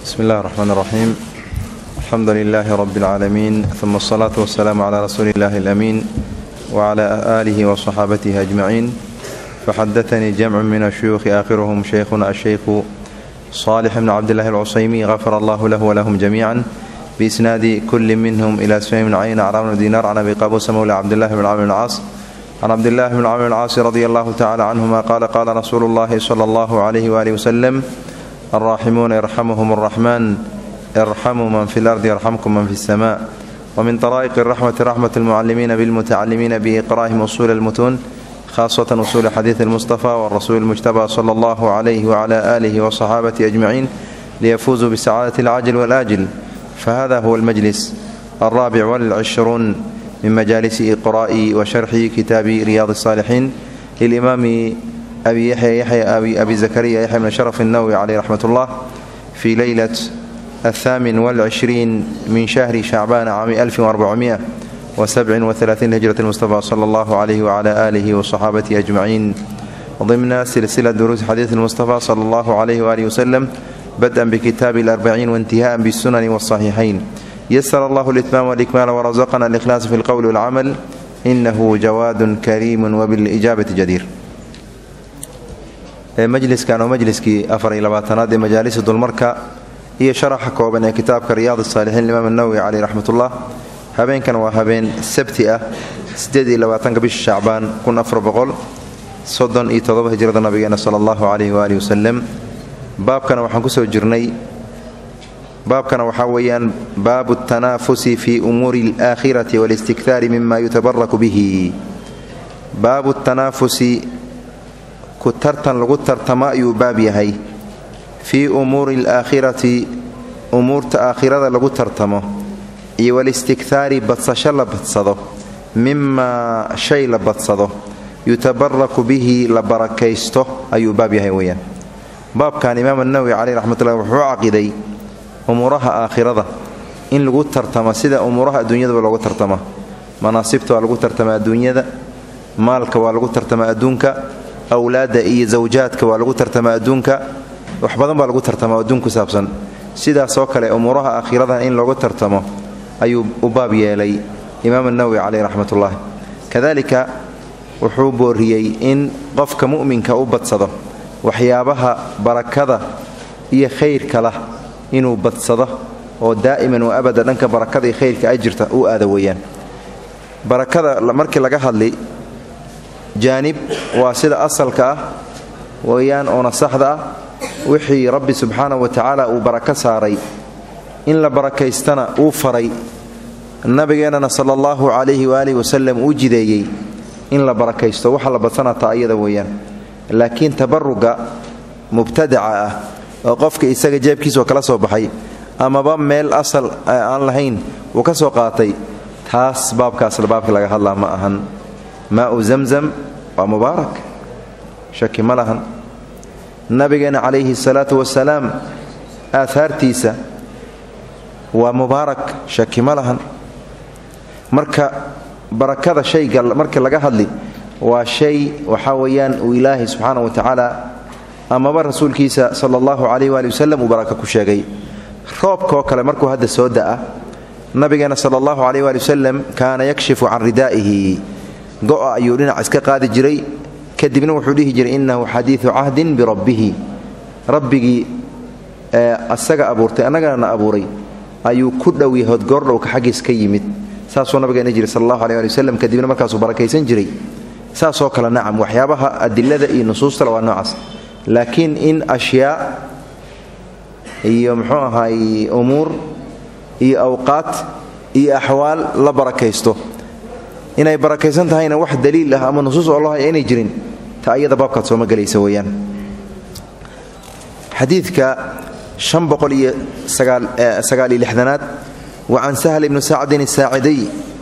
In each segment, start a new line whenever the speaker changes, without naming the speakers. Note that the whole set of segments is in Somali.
bsmi اllahi الرحmn الرaxيim alxamdu لilh rb العaalamiin ثuma الصlaaة والسlaam عlى rasuuli اllahi الأmiin وعlى آlih وصxaabatih أجmaciin faxadaثnii jamc min الshuyuuخi aakhiruhm shaykhuna الshaykhu صالح bn cabdالlahi الcusaymi غafar allah lah wlahm جamiiعا biisnaadi kuli minhm ilى sfym bn cayn cra bn dinar can abi qabusa mowla cabdillahi bn camr bn caas can cabdillahi bn camr bn caasi radi allahu tacala canhuma qaala qaala rasuulu اllahi slى اllah عlyh wali wslm alraaximuuna yarxamuhum الraxman irxamuu man fi اlardi yarxamkum man fi الsma wmin طraa'iq الraxmati raxmat اlmucalimiina bاlmutacalimiina biiqra'ihim usul اlmutuun khaswatan usuuli xadiid اlmustafa wrasuuli اlmujtaba slى اllah عlyh wcla alih wصaxaabati ajmaciin liyafuuzuu bisacaadati اlcajl wاlaajil fahada huwa اlmajlis alraabic wاlcishruun min majaalisi iqra'i wa sharxi kitaabi riyaad الsaalixiin lilimaami abi yaxya yaxya abi zakariya yaxya bn sharaf الnawwi caleyh raxmat ullah fi leylat aلthaamin wاlcishriin min shahri shacbaan caami alfi وarbacumiئa وسبع وثلاثين هجرة المصطفى صلى الله عليه وعلى آله وصحابته أجمعين ضمن سلسلة دروس حديث المصطفى صلى الله عليه وآله وسلم بدءا بكتاب الأربعين وانتهاء بالسنن والصحيحين يسر الله الإتمام والإكمال ورزقنا الإخلاص في القول والعمل إنه جواد كريم وبالإجابة جدير مجلسkan oo majliskii afar iyo labaatanaad ee majaalisa dulmarka iyo sharaxa kooban ee kitaabka riyaad الsaalixiin imaam الnawowi caleyh raxmat ullah habeenkan waa habeen sabti ah ieediyolabaatanka bisha shacbaan kun afar boqol soddon iyo todoba hijrada nabigeena sala allahu calayhi waaalih wasalem baabkana waxaan kusoo jirnay baabkana waxaa weeyaan baabu اtanaafusi fi umuuri اlaakhirati wاlistikhaari mima yutabaraku bihi baabu tanaafusi ku tartan lagu tartamo ayuu baab yahay fii umuuri اlaakhirati umuurta aakhirada lagu tartamo iyo walistikhaari badsasho la badsado mimaa shay la badsado yutabaraku bihi la barakaysto ayuu baab yahay weyaan baabkan imaam anawowi caleyh raxmatullahi wuxuu caqiday umuuraha aakhirada in lagu tartamo sida umuuraha adduunyadaba loogu tartama manaasibta waa lagu tartama adduunyada maalka waa lagu tartama adduunka awlaadda iyo zawjaadka waa lagu tartama adduunka wax badan baa lagu tartama adduun ku saabsan sidaasoo kale umuuraha aakhirada in loogu tartamo ayuu u baab yeelay imaam anawowi caleyh raxmatullaahi kadalika wuxuu booriyey in qofka mu'minka u badsado waxyaabaha barakada iyo khayrka lah inuu badsado oo daa'iman wa abada dhanka barakada iyo khayrka ay jirta u aada weeyaan barakada markii laga hadli jaanib waa sida asalka ah weeyaan oona saxda ah wixii rabbi subxaanahu wa tacaala uu barako saaray in la barakaystana uu faray nabigeennana sala allahu calayhi waaalih wasalam uu jideeyey in la barakaysto waxa la badsanataa ayada weeyaan laakiin tabaruga mubtadaca ah oo qofka isaga jeebkiisoo kala soo baxay amaba meel asal aan lahayn uu ka soo qaatay taas baabkaasla baabka laga hadlaa ma ahan maau zamzam waa mubaarak shaki ma lahan nabigeenna calayhi salaatu wasalaam aahaartiisa waa mubaarak shaki ma lahan marka barakada shayga marka laga hadli waa shay waxaa weeyaan uu ilaahay subxaana wa tacaala amaba rasuulkiisa sala allahu calayh waali wasalam uu baraka ku sheegay roobkaoo kale markuu hadda soo da'a nabigeena sala allahu calayh waali wasalam kaana yakshifu can ridaa'ihi go'a ayuu dhinac iska qaadi jiray kadibna wuxuu dhihi jiray innahu xadiidu cahdin birabbihi rabbigii asaga abuurtay annagana na abuuray ayuu ku dhow yahood goordhowka xaggiis ka yimid saasuu nabigeena jiri sal allahu aleh ali waslem kadibna markaasuu barakaysan jiray saasoo kale nacam waxyaabaha adilada iyo nusuustale waa noocaas laakiin in ashyaa iyo muxuu ahaay umuur iyo awqaat iyo axwaal la barakaysto inay barakaysan tahayna wax daliil ah ama nusuus oo loo haya inay jirin ta ayada baabkaad sooma gelaysa weeyaan xadiidka an boqol iyo sagaal iyo lixdanaad wa can sahl ibni sacdin asaacidiy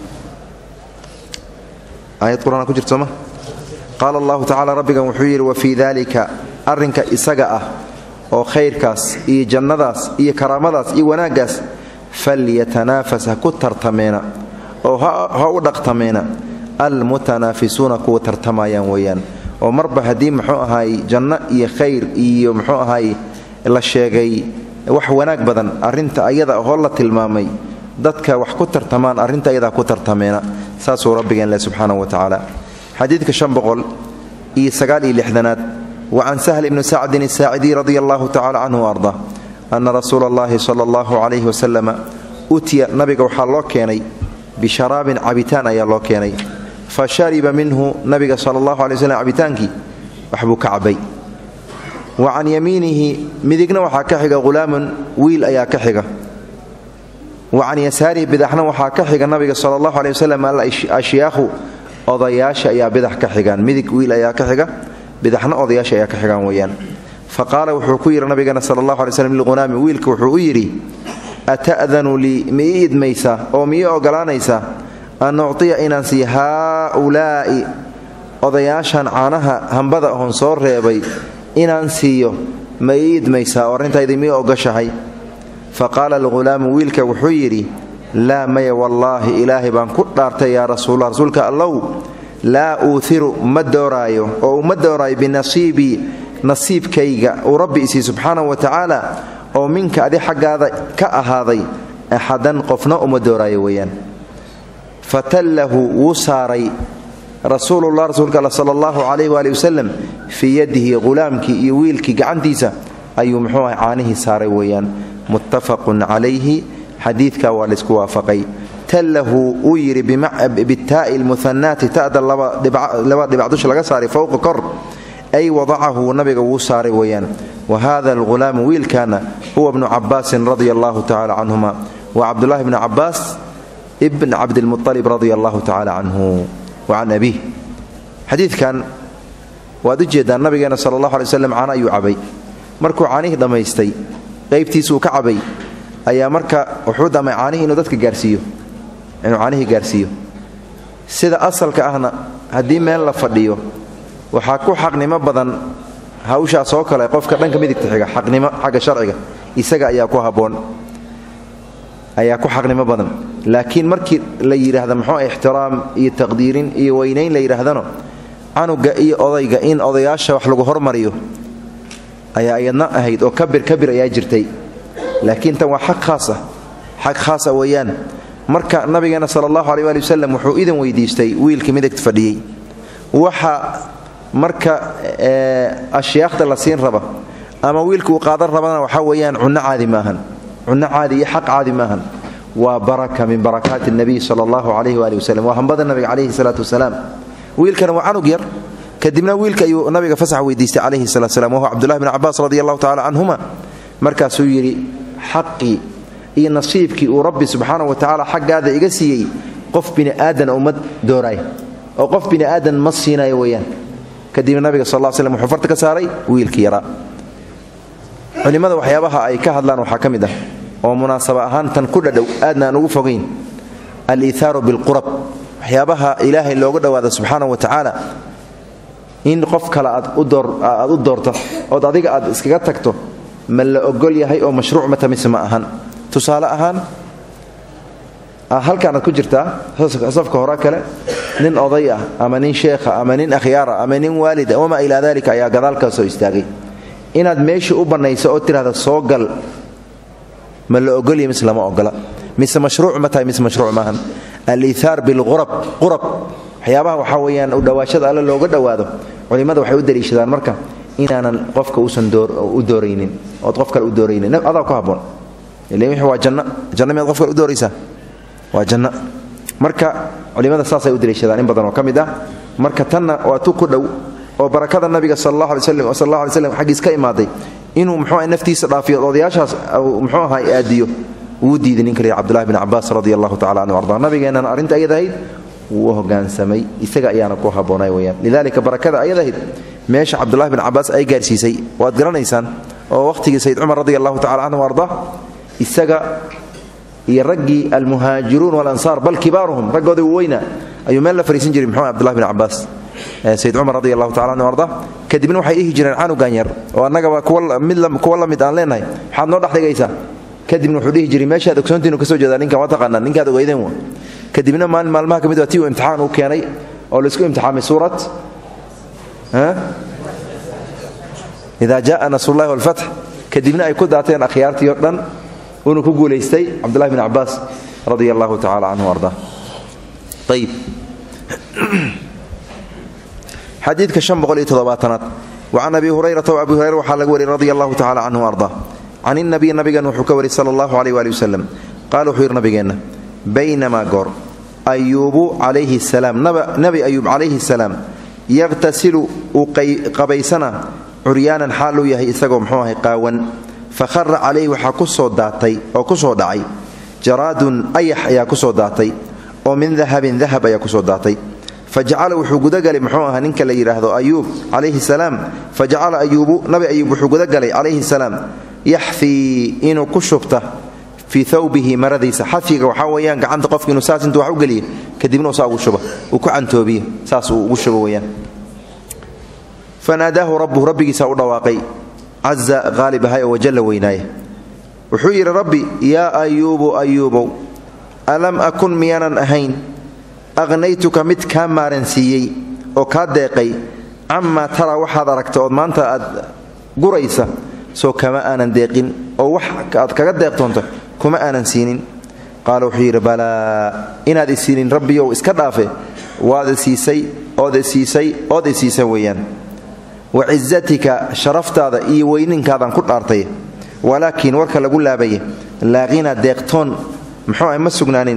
aayad qur-aan ku jirta sooma qaala allahu tacala rabbigan wuxuu yidhi wa fii dalika arrinka isaga ah oo khayrkaas iyo jannadaas iyo karaamadaas iyo wanaaggaas falyatanaafas ha ku tartameena oo ha u dhaqtameena almutanaafisuuna kuwa tartamayaan weeyaan oo marba haddii muxuu ahaay janno iyo khayr iyo muxuu ahaay la sheegay wax wanaag badan arrinta ayada hoo la tilmaamay dadka wax ku tartamaan arrinta ayadaa ku tartameena saasuu rabbigeen leh subxaanahu wa tacaala xadiidka shan boqol iyo sagaal iyo lixdanaad wa can sahl ibni sacdin asaacidiy radia allahu tacala canhu arda ana rasuula allahi sala allahu calayhi wasalama utiya nabiga waxaa loo keenay bisharaabin cabitaan ayaa loo keenay fa shariba minhu nabiga sala allahu alay waslm cabitaankii waxbuu ka cabay wa can yamiinihi midigna waxaa ka xiga hulaamun wiil ayaa ka xiga wa can yasaarihi bidaxna waxaa ka xiga nabiga sala allahu aley wasalam ashyaakhu odayaasha ayaa bidax ka xigaan midig wiil ayaa ka xiga bidaxna odayaasha ayaa ka xigaan weeyaan fa qaala wuxuu ku yidhi nabigeena sala allahu alay slm lilghunaami wiilka wuxuu u yidhi ata'danu lii ma ii idmaysaa oo ma ii ogolaanaysaa an uctiya inaan siiyo haaulaa'i odayaashan caanaha hambada oon soo reebay inaan siiyo ma ii idmaysaa oo arrintaydi mii ogashahay fa qaala alghulaamu wiilka wuxuu yidhi laa maya wallaahi ilaahay baan ku dhaartay yaa rasuullah rasuulka allow laa uuhiru ma dooraayo oo uma dooraayo binasiibii nasiibkayga uu rabbi isii subxaanahu wa tacaala oo minka adi xaggaada ka ahaaday axadan qofna uma dooraayo weeyaan fatallahu wuu saaray rasuulullah rasuulka all sala allahu calayh waali wasalam fii yadihi hulaamkii iyo wiilkii gacantiisa ayuu muxuu ahay caanihii saaray weeyaan muttafaqun calayhi xadiidka waa laysku waafaqay tallahu uu yidhi bitaa'i lmuhanaati ta'da laba dhibac dusha laga saaray fowqa kor ay wadacahu nabiga wuu saaray weeyaan wa hada alghulaamu wiilkaana huwa bnu cabaasin radia allahu tacala canhuma wa cabdulahi bni cabaas ibn cabdilmualib radia allahu tacala canhu wa can abiih xadiidkan waad u jeeddaan nabigeena sala allahu alay waslam caano ayuu cabay markuu caanihii dhammaystay qaybtiisuu ka cabay ayaa marka wuxuu damay caanihii inuu dadka gaarsiiyo inuu caanihii gaarsiiyo sida asalka ahna haddii meel la fadhiyo waxaa ku xaqnimo badan hawshaas oo kale qofka dhanka midigta xiga xaqnimo xagga sharciga isaga ayaa ku habboon ayaa ku xaqnimo badan laakiin markii la yidhaahda muxuu ixtiraam iyo taqdiirin iyo weynayn la yidhaahdano canuga iyo odayga in odayaasha wax lagu hormariyo ayaa iyadna ahayd oo kabir kabir ayaa jirtay laakiin tan waa xaq khaasa xaq khaasa weeyaan marka nabigeena sala allahu aleh waali wasalam wuxuu idan weydiistay wiilkii midigta fadhiyey waxa marka ashyaakda la siin raba ama wiilka uu qaadan rabana waxaa weeyaan cunno caadi maahan cunno caadi iyo xaq caadi maahan waa baraka min barakaati nabiy sala allahu calayhi waali wasalam waa hambada nabiga calayhi salaatu wasalaam wiilkana waa canug yar kadibna wiilka ayuu nabiga fasax weydiistay calayhi salatu slam wahuwa cabdullahi bn cabaas radi allahu tacala canhuma markaasuu yidhi xaqii iyo nasiibkii uu rabbi subxaana wa tacaala xaggaada iga siiyey qof bini aadan uma dooraay oo qof bini aadan ma siinayo weeyaan kadibna nabiga sal l slm wuxuu farta ka saaray wiilkii yaraa culimmada waxyaabaha ay ka hadlaan waxaa ka mid ah oo munaasaba ahaan tan ku dhadhow aadna aan ugu fogayn aliithaaru bilqurab waxyaabaha ilaahay looga dhowaada subxaana wa tacaala in qof kale aad u doorto ood adiga aad iskaga tagto ma la ogol yahay oo mashruuc mata mise ma ahan tusaale ahaan halkaanaad ku jirtaa safka hore kale nin oday ah ama nin sheekha ama nin akhyaara ama nin waalida wamaa ilaa dalika ayaa gadaalkaa soo istaagay inaad meeshii u bannayso oo tidhahda soo gal ma la ogolya mise lama ogola mise mashruuc ma tahay mise mashruuc maahan aliithaar bilqurab qurab waxyaabaha waxaa weeyaan udhowaashada alle looga dhowaado culimmada waxay u daliishadaan marka inaanan qofka uusan u dooraynin ood qof kale u dooraynin adaa ku habboon ila wixii waa janno janno miyaad qof kale u dooraysaa waa janno marka culimmada saasay u daliishadaan in badan oo ka mid ah marka tanna waa tu ku dhow oo barakada nabiga sal allahu alay slam sal allah alay slam xaggiis ka imaaday inuu muxuu aha naftiisa dhaafiyo odayaashaas muxuu ahaa aadiyo wuu diiday ninka lihi cabdullahi bn cabaas radi allahu tacala canhu arda nabigeennana arrinta ayad ahayd wuu u hogaansamay isaga ayaana ku habboonay weyaan lidalika barakada ayad ahayd meesha cabdullahi bin cabaas ay gaarsiisay waad garanaysaan oo wakhtigii sayid cumar radi allahu tacala canhu arda isaga iyo raggii almuhaajiruun walansaar bal kibaaruhum raggooda weyna ayuu meel la fariisan jiray muxuu abdullahi bin cabaas sayid cumar radi allahu tacala anhu arda kadibna waxay dhihi jireen canugan yar oo annagaba kuwa la mid aan leenahay maxaad noo dhexdhigaysaa kadibna wuxuu dhihi jiray meeshaad ogsoontiinu ka soo jeedaa ninkan waa taqaanaan ninkaad ogeydeen wa kadibna maalin maalmaha ka mid waa tii uu imtixaan uu keenay oo laisku imtixaamay suurat ida jaءa nasrullahi wاlfatx kadibna ay ku daateen akhyaartii o dhan uuna ku guulaystay cabdullahi bn cabaas radia allahu tacala canhu arda ayib xadiidka an boqoliyo toddobaatanaad wacan abi hurayrata abi hurayra waxaa laga wariyay radi allahu tacala canhu arda can inabiy nabigan wuxuu ka wariyay sala allahu aleyh waali wasalam qaala wuxuu yidhi nabigeenna baynamaa goor ayuubu calayhi salaam nabi ayuub calayhi salaam yaqhtasilu uu qabaysana curyaanan xaal uu yahay isagoo muxuu ahay qaawan fa khara calayhi waxaa ku soo daatay oo ku soo dhacay jaraadun ayax ayaa ku soo daatay oo min dahabin dahab ayaa kusoo daatay fajacala wuxuu gudagalay muxuu ahaa ninka la yidhaahdo ayuub calayhi salaam fajacala ayuubu nabi ayuub wuxuu gudagalay calayhi salaam yaxfii inuu ku shubta fii thawbihi maradiisa xafiga waxaa weeyaan gacanta qofka inuu saas intuu wax u geliyo kadibna uu saa ugu shuba uu ku cantoobiyo saas uu ugu shubo weyaan fanaadaahu rabbuhu rabbigiisaa u dhawaaqay caza qaalib ahay oo wajalla weynaaya wuxuu yidhi rabbi yaa ayuubu ayuubow alam akun miyaanan ahayn aqhnaytuka mid kaa maaransiiyey oo kaa deeqay camaa taraa waxaad aragta ood maanta aad guraysa soo kama aanan deeqin oo wax aad kaga deeqtoonto kuma aanan siinin qaala wuxuu yidhi balaa inaad isiinin rabbiyow iska dhaafe waad isiisay ood isiisay ood isiisa weeyaan wa cizatika sharaftaada iyo weyninkaadaan ku dhaartay walaakiin warka lagu laabaya laaqina deeqtoon muxuu ah ma sugnaanin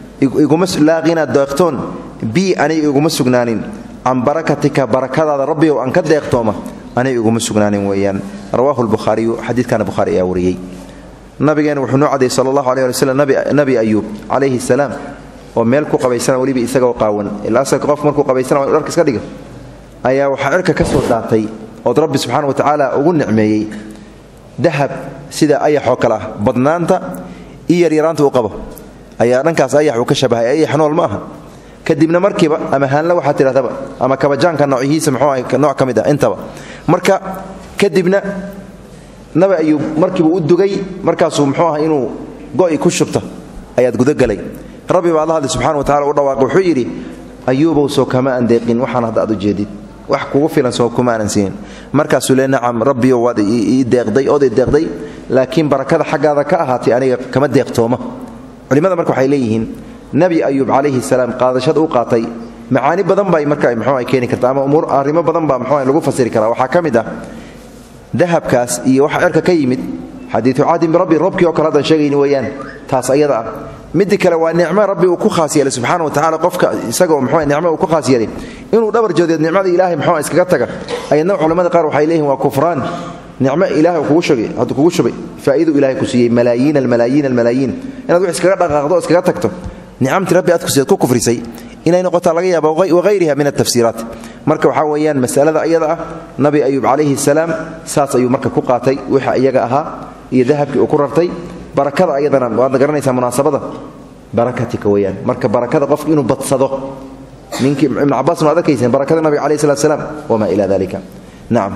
laaqina deeqtoon bii aniga iguma sugnaanin can barakatika barakadaada rabbiyow aan ka deeqtooma aniga iguma sugnaanin weeyaan rawaahu lbukhaariyu xadiidkana bukhaari ayaa wariyey nabigeena wuxuu noo cadayy sala allahu aleh ali wslam nabi ayuub calayhi salaam oo meel ku qabaysana weliba isagoo qaawan ila asalka qof markuu qabaysana waa inu dharka iska dhiga ayaa waxaa cirka ka soo daatay ood rabbi subxana wa tacaala ugu nicmeeyey dahab sida ayaxoo kale ah badnaanta iyo yaryaraanta uu qabo ayaa dhankaas ayax uu ka shabahay ayax nool ma aha kadibna markiiba ama haanla waxaa tidhahdaba ama kabajaanka noocyihiisa muxuu ahay nooc ka mid ah intaba marka kadibna nabi ayuub markiiba u dugay markaasuu muxuu ah inuu go'i ku shubta ayaad gudagelay rabbi baa alla hadli subxana wa tacala u dhawaaqay wuxuu yidhi ayuubow soo kama aan deeqin waxaan hadda aad u jeedid wax kugu filan soo kuma aanan siinin markaasuu le nacam rabbiyo waad ii deeqday ood i deeqday laakiin barakada xaggaada ka ahaatay aniga kama deeqtooma culimmada marka waxay leeyihiin nebi ayuub calayhi salaam qaadashada u qaatay macaani badan bay marka mxuu ay keeni karta ama umuur arrimo badan baa mxuu lagu fasiri karaa waxaa ka mid ah dahabkaas iyo waxa cirka ka yimid xadiiu caadin birabbi roobkii oo kale haddaan sheegayni weeyaan taas ayada ah midda kale waa nicmo rabbi uu ku khaas yeelay subxana wa tacala qofka isagoo mxuu nicmo uu ku khaas yeelay inuu dhabar joodeed nicmada ilaahay mxuu iskaga taga ayadna culamada qaar waxay leeyihin waa kufraan nicmo ilahay kugu shugay hadduu kugu shubay faa'idu ilahay ku siiyey malaayiin almalaayiin almalaayiin inaad wax iskaga dhaqaaqdo o iskaga tagto nicamtii rabbi aad kusiiad ku kufrisay inay noqotaa laga yaaba wahayriha min altafsiiraat marka waxaa weeyaan masalada ayada ah nabi ayuub calayhi salaam saas ayuu marka ku qaatay wixii iyaga ahaa iyo dahabkii uu ku rartay barakada ayadana waadna garanaysaa munaasabada barakatika weyaan marka barakada qofka inuu badsado ninkii ibn cabaasna waad arkayseen barakada nabiga alayh salat slaam wamaa ila dalika nacam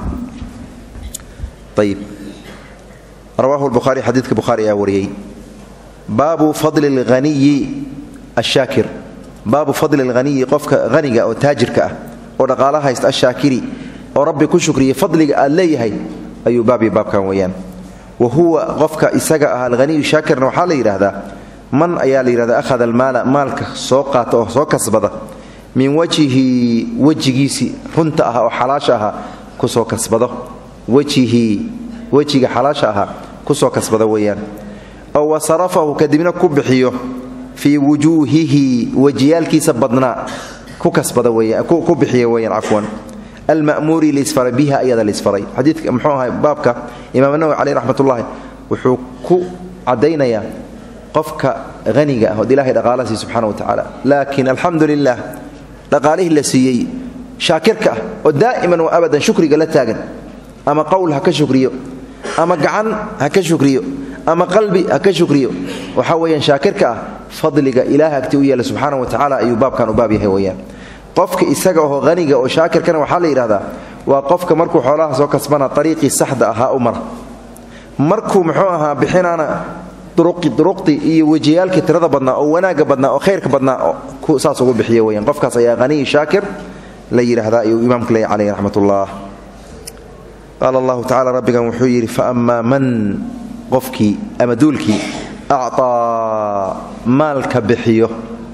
ayib rawaahu lbukhaari xadiidka bukhaari ayaa wariyey baabu fadli اlghaniyi ashaakir baabu fadli اlghaniyi qofka haniga oo taajirka ah oo dhaqaala haysta ashaakiri oo rabbi ku shukriya fadliga aad leeyahay ayuu baabi baabkan weeyaan wa huwa qofka isaga ah alhaniyu shaakirna waxaa la yidhaahdaa man ayaa la yidhahda ahada almaala maalka soo qaata oo soo kasbada min wajhihi wejigiisii runta ah oo xalaasha ahaa kusoo kasbado wejihii wejiga xalaasha ahaa kusoo kasbada weeyaan oo wa sarafahu kadibna ku bixiyo fii wujuuhihi wejiyaalkiisa badnaa ku kasbada weyan ku bixiya weeyaan cafwan alma'muuri liisfaray biha ayada liisfaray xadiidka muxuu ahay baabka imaam nawowi caleyh raxmatullaahi wuxuu ku caddaynayaa qofka haniga ah ood ilahay dhaqaala siiy subxana wa tacaala laakiin alxamdu lilah dhaqaalihii la siiyey shaakirka ah oo daa'iman wa abadan shukriga la taagan ama qowl ha ka shukriyo ama gacan ha ka shukriyo ama qalbi ha ka shukriyo waxaa weeyaan shaakirka ah fadliga ilaah agti u yeela subxaana wa tacaala ayuu baabkan u baab yahay weyaan qofka isaga oo haniga oo shaakirkana waxaa la yidhahdaa waa qofka markuu xoolaha soo kasbana ariiqii saxda ahaa u mara markuu muxuu ahaa bixinaana duruqdii iyo wejiyaalkii tirada badnaa oo wanaagga badnaa oo khayrka badnaa saas ugu bixiya weyaan qofkaas ayaa haniyi shaakir la yidhaahdaa ayuu imaamku leeyahy caleyh raxmatullah qaala allahu tacala rabbigan wuxuu yidhi faammaa man qofkii ama duulkii acطaa maalka bixiyo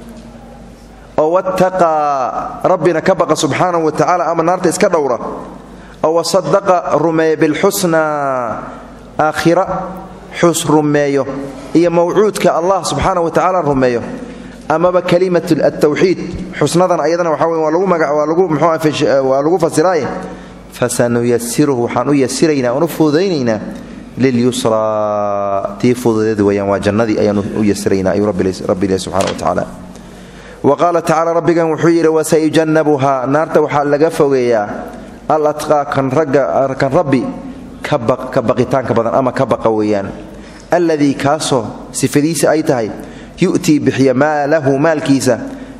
oo wattaqaa rabbina ka baqa subxaanahu wa tacaala ama naarta iska dhowra oo wasadaqa rumeeya bilxusnaa aakhira xus rumeeyo iyo mawcuudka allah subxaanahu wa tacaala rumeeyo amaba kalimat altawxiid xusnadan ayadana waxa wey waa lagu maga waa lagu mxuwaa lagu fasiraaye fasanuyasiruhu waxaan u yasiraynaa oon u fududaynaynaa lilyusraa tii fududeed weyaan waa jannadii ayaan u yasiraynaa ayuu rabbi ilahi subxana wa tacaala wa qaala tacaala rabbigan wuxuu yidhi wasayujannabuhaa naarta waxaa laga fogeeyaa al atqaa kan rabbi ka baqitaanka badan ama ka baqa weeyaan alladii kaasoo sifadiisa ay tahay yu'tii bixiya maalahu maalkiisa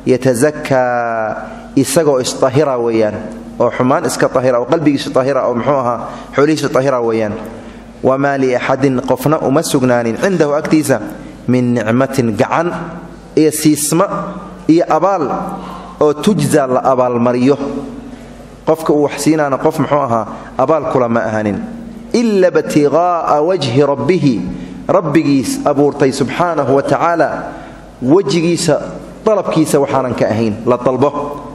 yatasakaa isagoo isahira weeyaan oo xumaan iska ahira oo qalbigiisu ahira oo muxuu ahaa xoolihiisu ahira weeyaan wamaa liaxadin qofna uma sugnaanin cindahu agtiisa min nicmatin gacan iyo siisma iyo abaal oo tujza la abaalmariyo qofka uu wax siinaana qof muxuu ahaa abaal kula ma ahanin ila btiqaa'a wajhi rabbihi rabbigiis abuurtay subxaanahu wa tacaala wejigiisa dalabkiisa waxaanan ka ahayn la dalbo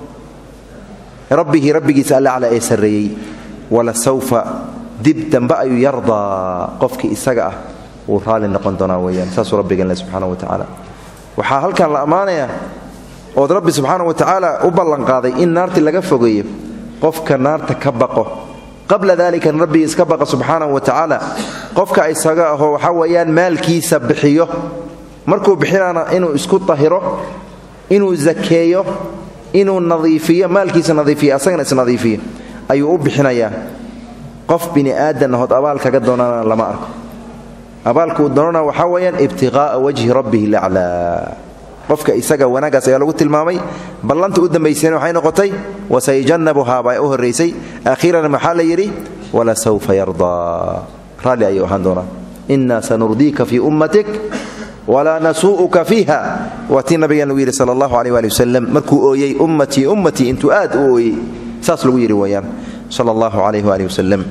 rabbihi rabbigiisa allacla ee sarreeyey wala sawfa dib dambe ayuu yardaa qofkii isaga ah wuu raalli noqon doonaa weyaan saasuu rabbigan le subxaana wa tacaala waxaa halkan la ammaanayaa ood rabbi subxaana wa tacaala u ballanqaaday in naartii laga fogeeyo qofka naarta ka baqo qabla dalika rabbiga iska baqa subxaanahu wa tacaala qofka isaga aho waxaa weeyaan maalkiisa bixiyo markuu bixinaana inuu isku tahiro inuu zakeeyo inuu nadiifiyo maalkiisa nadiifiyo asagana isnadiifiyo ayuu u bixinayaa qof bini aadan ahood abaal kaga doonana lama arko abaalkuu doonana waxaa weeyaan ibtiqaa'a wajhi rabbihi laclaa qofka isaga wanaagaas ayaa lagu tilmaamay ballanta u dambaysayna waxay noqotay wasayujannabuhaa baa u horraysay akhiiran maxaa la yidhi walasawfa yardaa raalli ayuu ahaan doonaa innaa sanurdiika fii ummatik walaa nasuu'uka fiiha waa tii nabigan lagu yidhi sala allahu aleh waali wasalam markuu ooyey ummatii ummatii intuu aad u ooyey saas lagu yidhi weyaan sala allahu calayh waali wasalam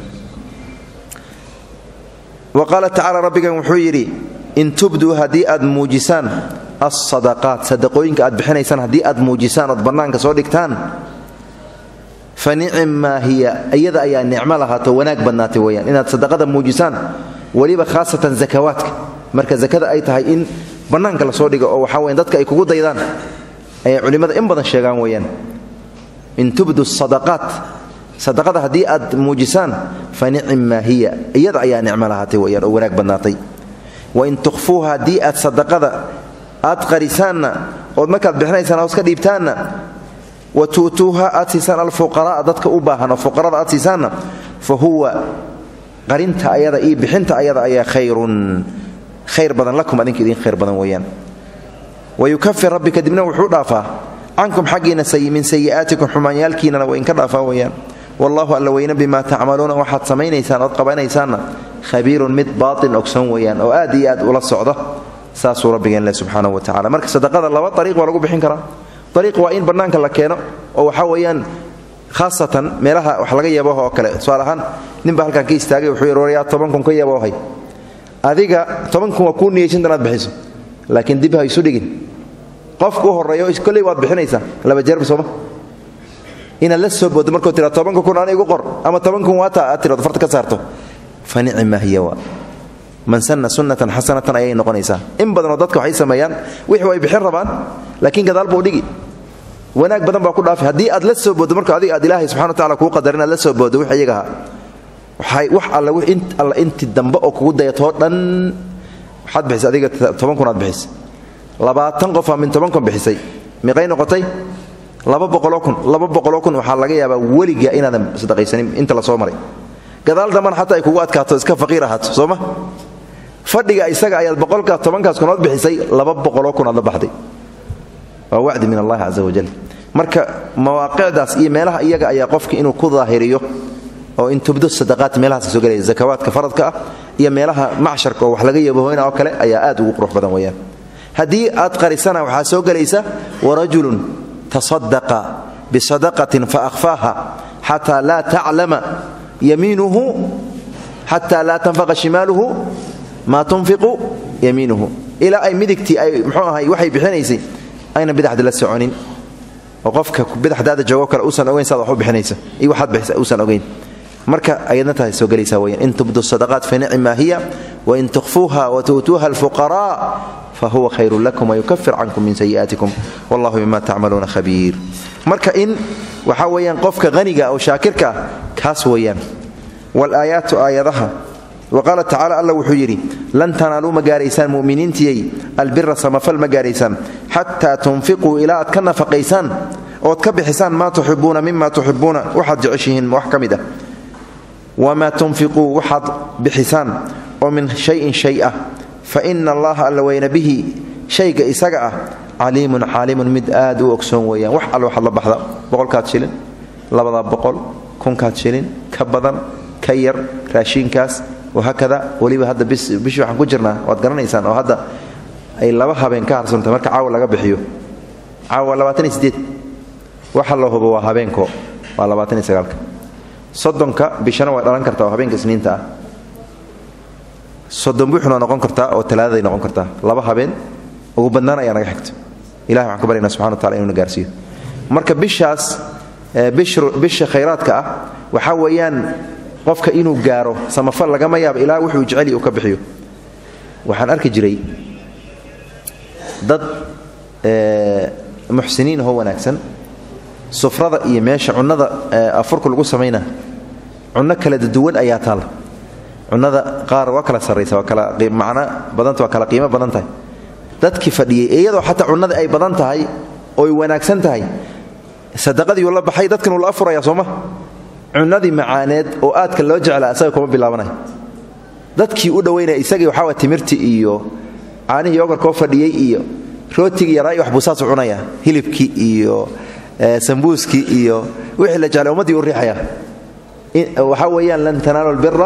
wa qaala tacala rabbigan wuxuu yidhi in tubduu haddii aad muujisaan alsadaqaat sadaqooyinka aad bixinaysaan haddii aad muujisaan ood bannaanka soo dhigtaan fa nicimmaa hiya iyada ayaa nicmo lahaato wanaag badnaatay weyaan inaad sadaqada muujisaan weliba khaasatan zakawaadka marka zakada ay tahay in bannaanka lasoo dhigo oo waxaa weyan dadka ay kugu daydaan ayay culimmada in badan sheegaan weeyaan in tubdu sadaqaat sadaqada haddii aad muujisaan fa nicimmaa hiya iyada ayaa nicmo lahaatay weyaan oo wanaag badnaatay wain tukhfuuha haddii aad sadaqada aad qarisaanna ood markaad bixinaysaan hoos ka dhiibtaanna wa tu'tuuha aad siisaan alfuqara'a dadka u baahan oo fuqarada aad siisaanna fa huwa qarinta ayada iyo bixinta ayada ayaa khayrun khayr badan lakum adinka idin khayr badan weeyaan wa yukafir rabbi kadibna wuxuu dhaafaa cankum xaggiina min sayi'aatikum xumaanyaalkiinana waa inka dhaafaa weeyaan wallahu alla weyne bimaa tacmaluuna waxaad samaynaysaan ood qabanaysaanna khabiirun mid baatin ogson weeyaan oo aad iyo aad ula socda saasuu rabbigeen leh subxaanahu wa tacala marka sadaqada laba ariiq waa lagu bixin karaa ariiq waa in bannaanka la keeno oo waxaa weeyaan khaasatan meelaha wax laga yabooha oo kale tusaale ahaan ninbaa halkaan ka istaagay wuxuu yidhi waryaa toban kun ka yaboohay adiga toban kun waa kuu niyeysan inaad bixiso laakiin dib ha isu dhigin qofku u horreeyo kolley waad bixinaysaa laba jeerba sooma inaad la soo boodo markuu tira tobanka kun ana igu qor ama toban kun waata aad tirado farta ka saarto fa nicima hiya waa man sanna sunnatan xasanatan ayay noqonaysaa in badanoo dadka waxay sameeyaan wixii way bixin rabaan laakiin gadaal buu dhigi wanaag badan baa ku dhaafi haddii aad la soo boodo marka adiga aad ilaahay subxana wa tacala kuu qadar inaad la soo boodo wix iyaga ahaa waxay wax alle alla inti dambe oo kugu dayatoo dhan waxaad bixisay adiga toban kun aad bixisay labaatan qofaa min toban kun bixisay miqay noqotay laba boqoloo kun laba boqoloo kun waxaa laga yaabaa weliga inaadan sadaqaysanin inta la soo maray gadaal dambana xataa ay kugu adkaato iska faqiir ahaato sooma fadhiga isaga ayaad boqolkaa tobankaas kunood bixisay laba boqoloo kun aad la baxday waa wacdi min allahi casa wajal marka mawaaqicdaas iyo meelaha iyaga ayaa qofka inuu ku daahiriyo oo in tubdo sadaqaat meelahaas soo gelaya zakawaadka faradka ah iyo meelaha macsharka oo wax laga yabahoyna oo kale ayaa aad ugu qurux badan weeyaan haddii aad qarisana waxaa soo gelaysa warajulun tasadaqa bisadaqatin faahfaaha xataa laa taclama yamiinuhu xataa laa tanfaqa shimaaluhu maa tunfiqu yamiinuhu ilaa ay midigtii ay mxuu ahay waxay bixinaysay ayna bidaxda la soconin oo qofka bidaxdaada joogo kale uusan ogeyn saad wax u bixinaysa iyo waxaad bixisa uusan ogeyn marka ayadna tahay soo gelaysaa weyaan in tubdu sadaqaat fa nicmaa hiya wain tukhfuuha watu'tuuha alfuqaraa fahuwa khayrun lakum wayukafir cankum min sayi'aatikum wallahu bima tacmaluuna khabiir marka in waxaa weeyaan qofka haniga oo shaakirka ah kaas weeyaan walaayaatu aayadaha wa qaala tacala alla wuxuu yidhi lan tanaaluu ma gaaraysaan mu'miniintiyey albira samafal ma gaaraysaan xataa tunfiquu ilaa aad ka nafaqaysaan ood ka bixisaan maa tuxibuuna mima tuxibuuna waxaad jeceshihiin wax ka mid ah wamaa tunfiquu waxaad bixisaan oo min shayin shay ah fa ina allaha alla weyna bihi shayga isaga ah caliimun caalimun mid aad u ogsoon weeyaan wax alle waxaad la baxda boqolkaad shilin labada boqol kunkaad shilin ka badan ka yar raashiinkaas wahaakada weliba hadda bishii waxaan ku jirnaa waad garanaysaan oo hadda ay laba habeen ka harsantay marka caawa laga bixiyo caawa labaataniyo sideed waxa la hubo waa habeenko waa labaataniyo sagaalka soddonka bishana way dhalan kartaa oo habeenka isniinta ah soddon buuxna waa noqon kartaa oo talaadaday noqon kartaa laba habeen ugu badnaan ayaa naga xigto ilahi waxaan ka baryana subxana wa tacala inuu na gaarsiiyo marka bishaas bisha khayraadka ah waxaa weeyaan qofka inuu gaaro samafal lagama yaabo ilaa wuxuu jeceli uu ka bixiyo waxaan arki jiray dad muxsiniin ahoo wanaagsan sufrada iyo meesha cunnada afurka lagu samayna cunno kala duwan ayaa taalla cunnada qaar waa kala sarraysa waa kala macno badanta waa kala qiimo badan tahay dadkii fadhiyey iyadoo xataa cunnada ay badan tahay ooy wanaagsan tahay sadaqadiiuu la baxay dadkan uu la afuraya sooma cunadii macaaneed oo aadka loo jeclaa isaga kuma bilaabanay dadkii u dhowaynaya isagii waxaa timirtii iyo caanihii yogarkoo fadhiyey iyo rootigii yaraa iyo waxbuusaasu cunaya hilibkii iyo sambuuskii iyo wixii la jeclay ummaddii u riixaya waxaa weeyaan lan tanaalu lbira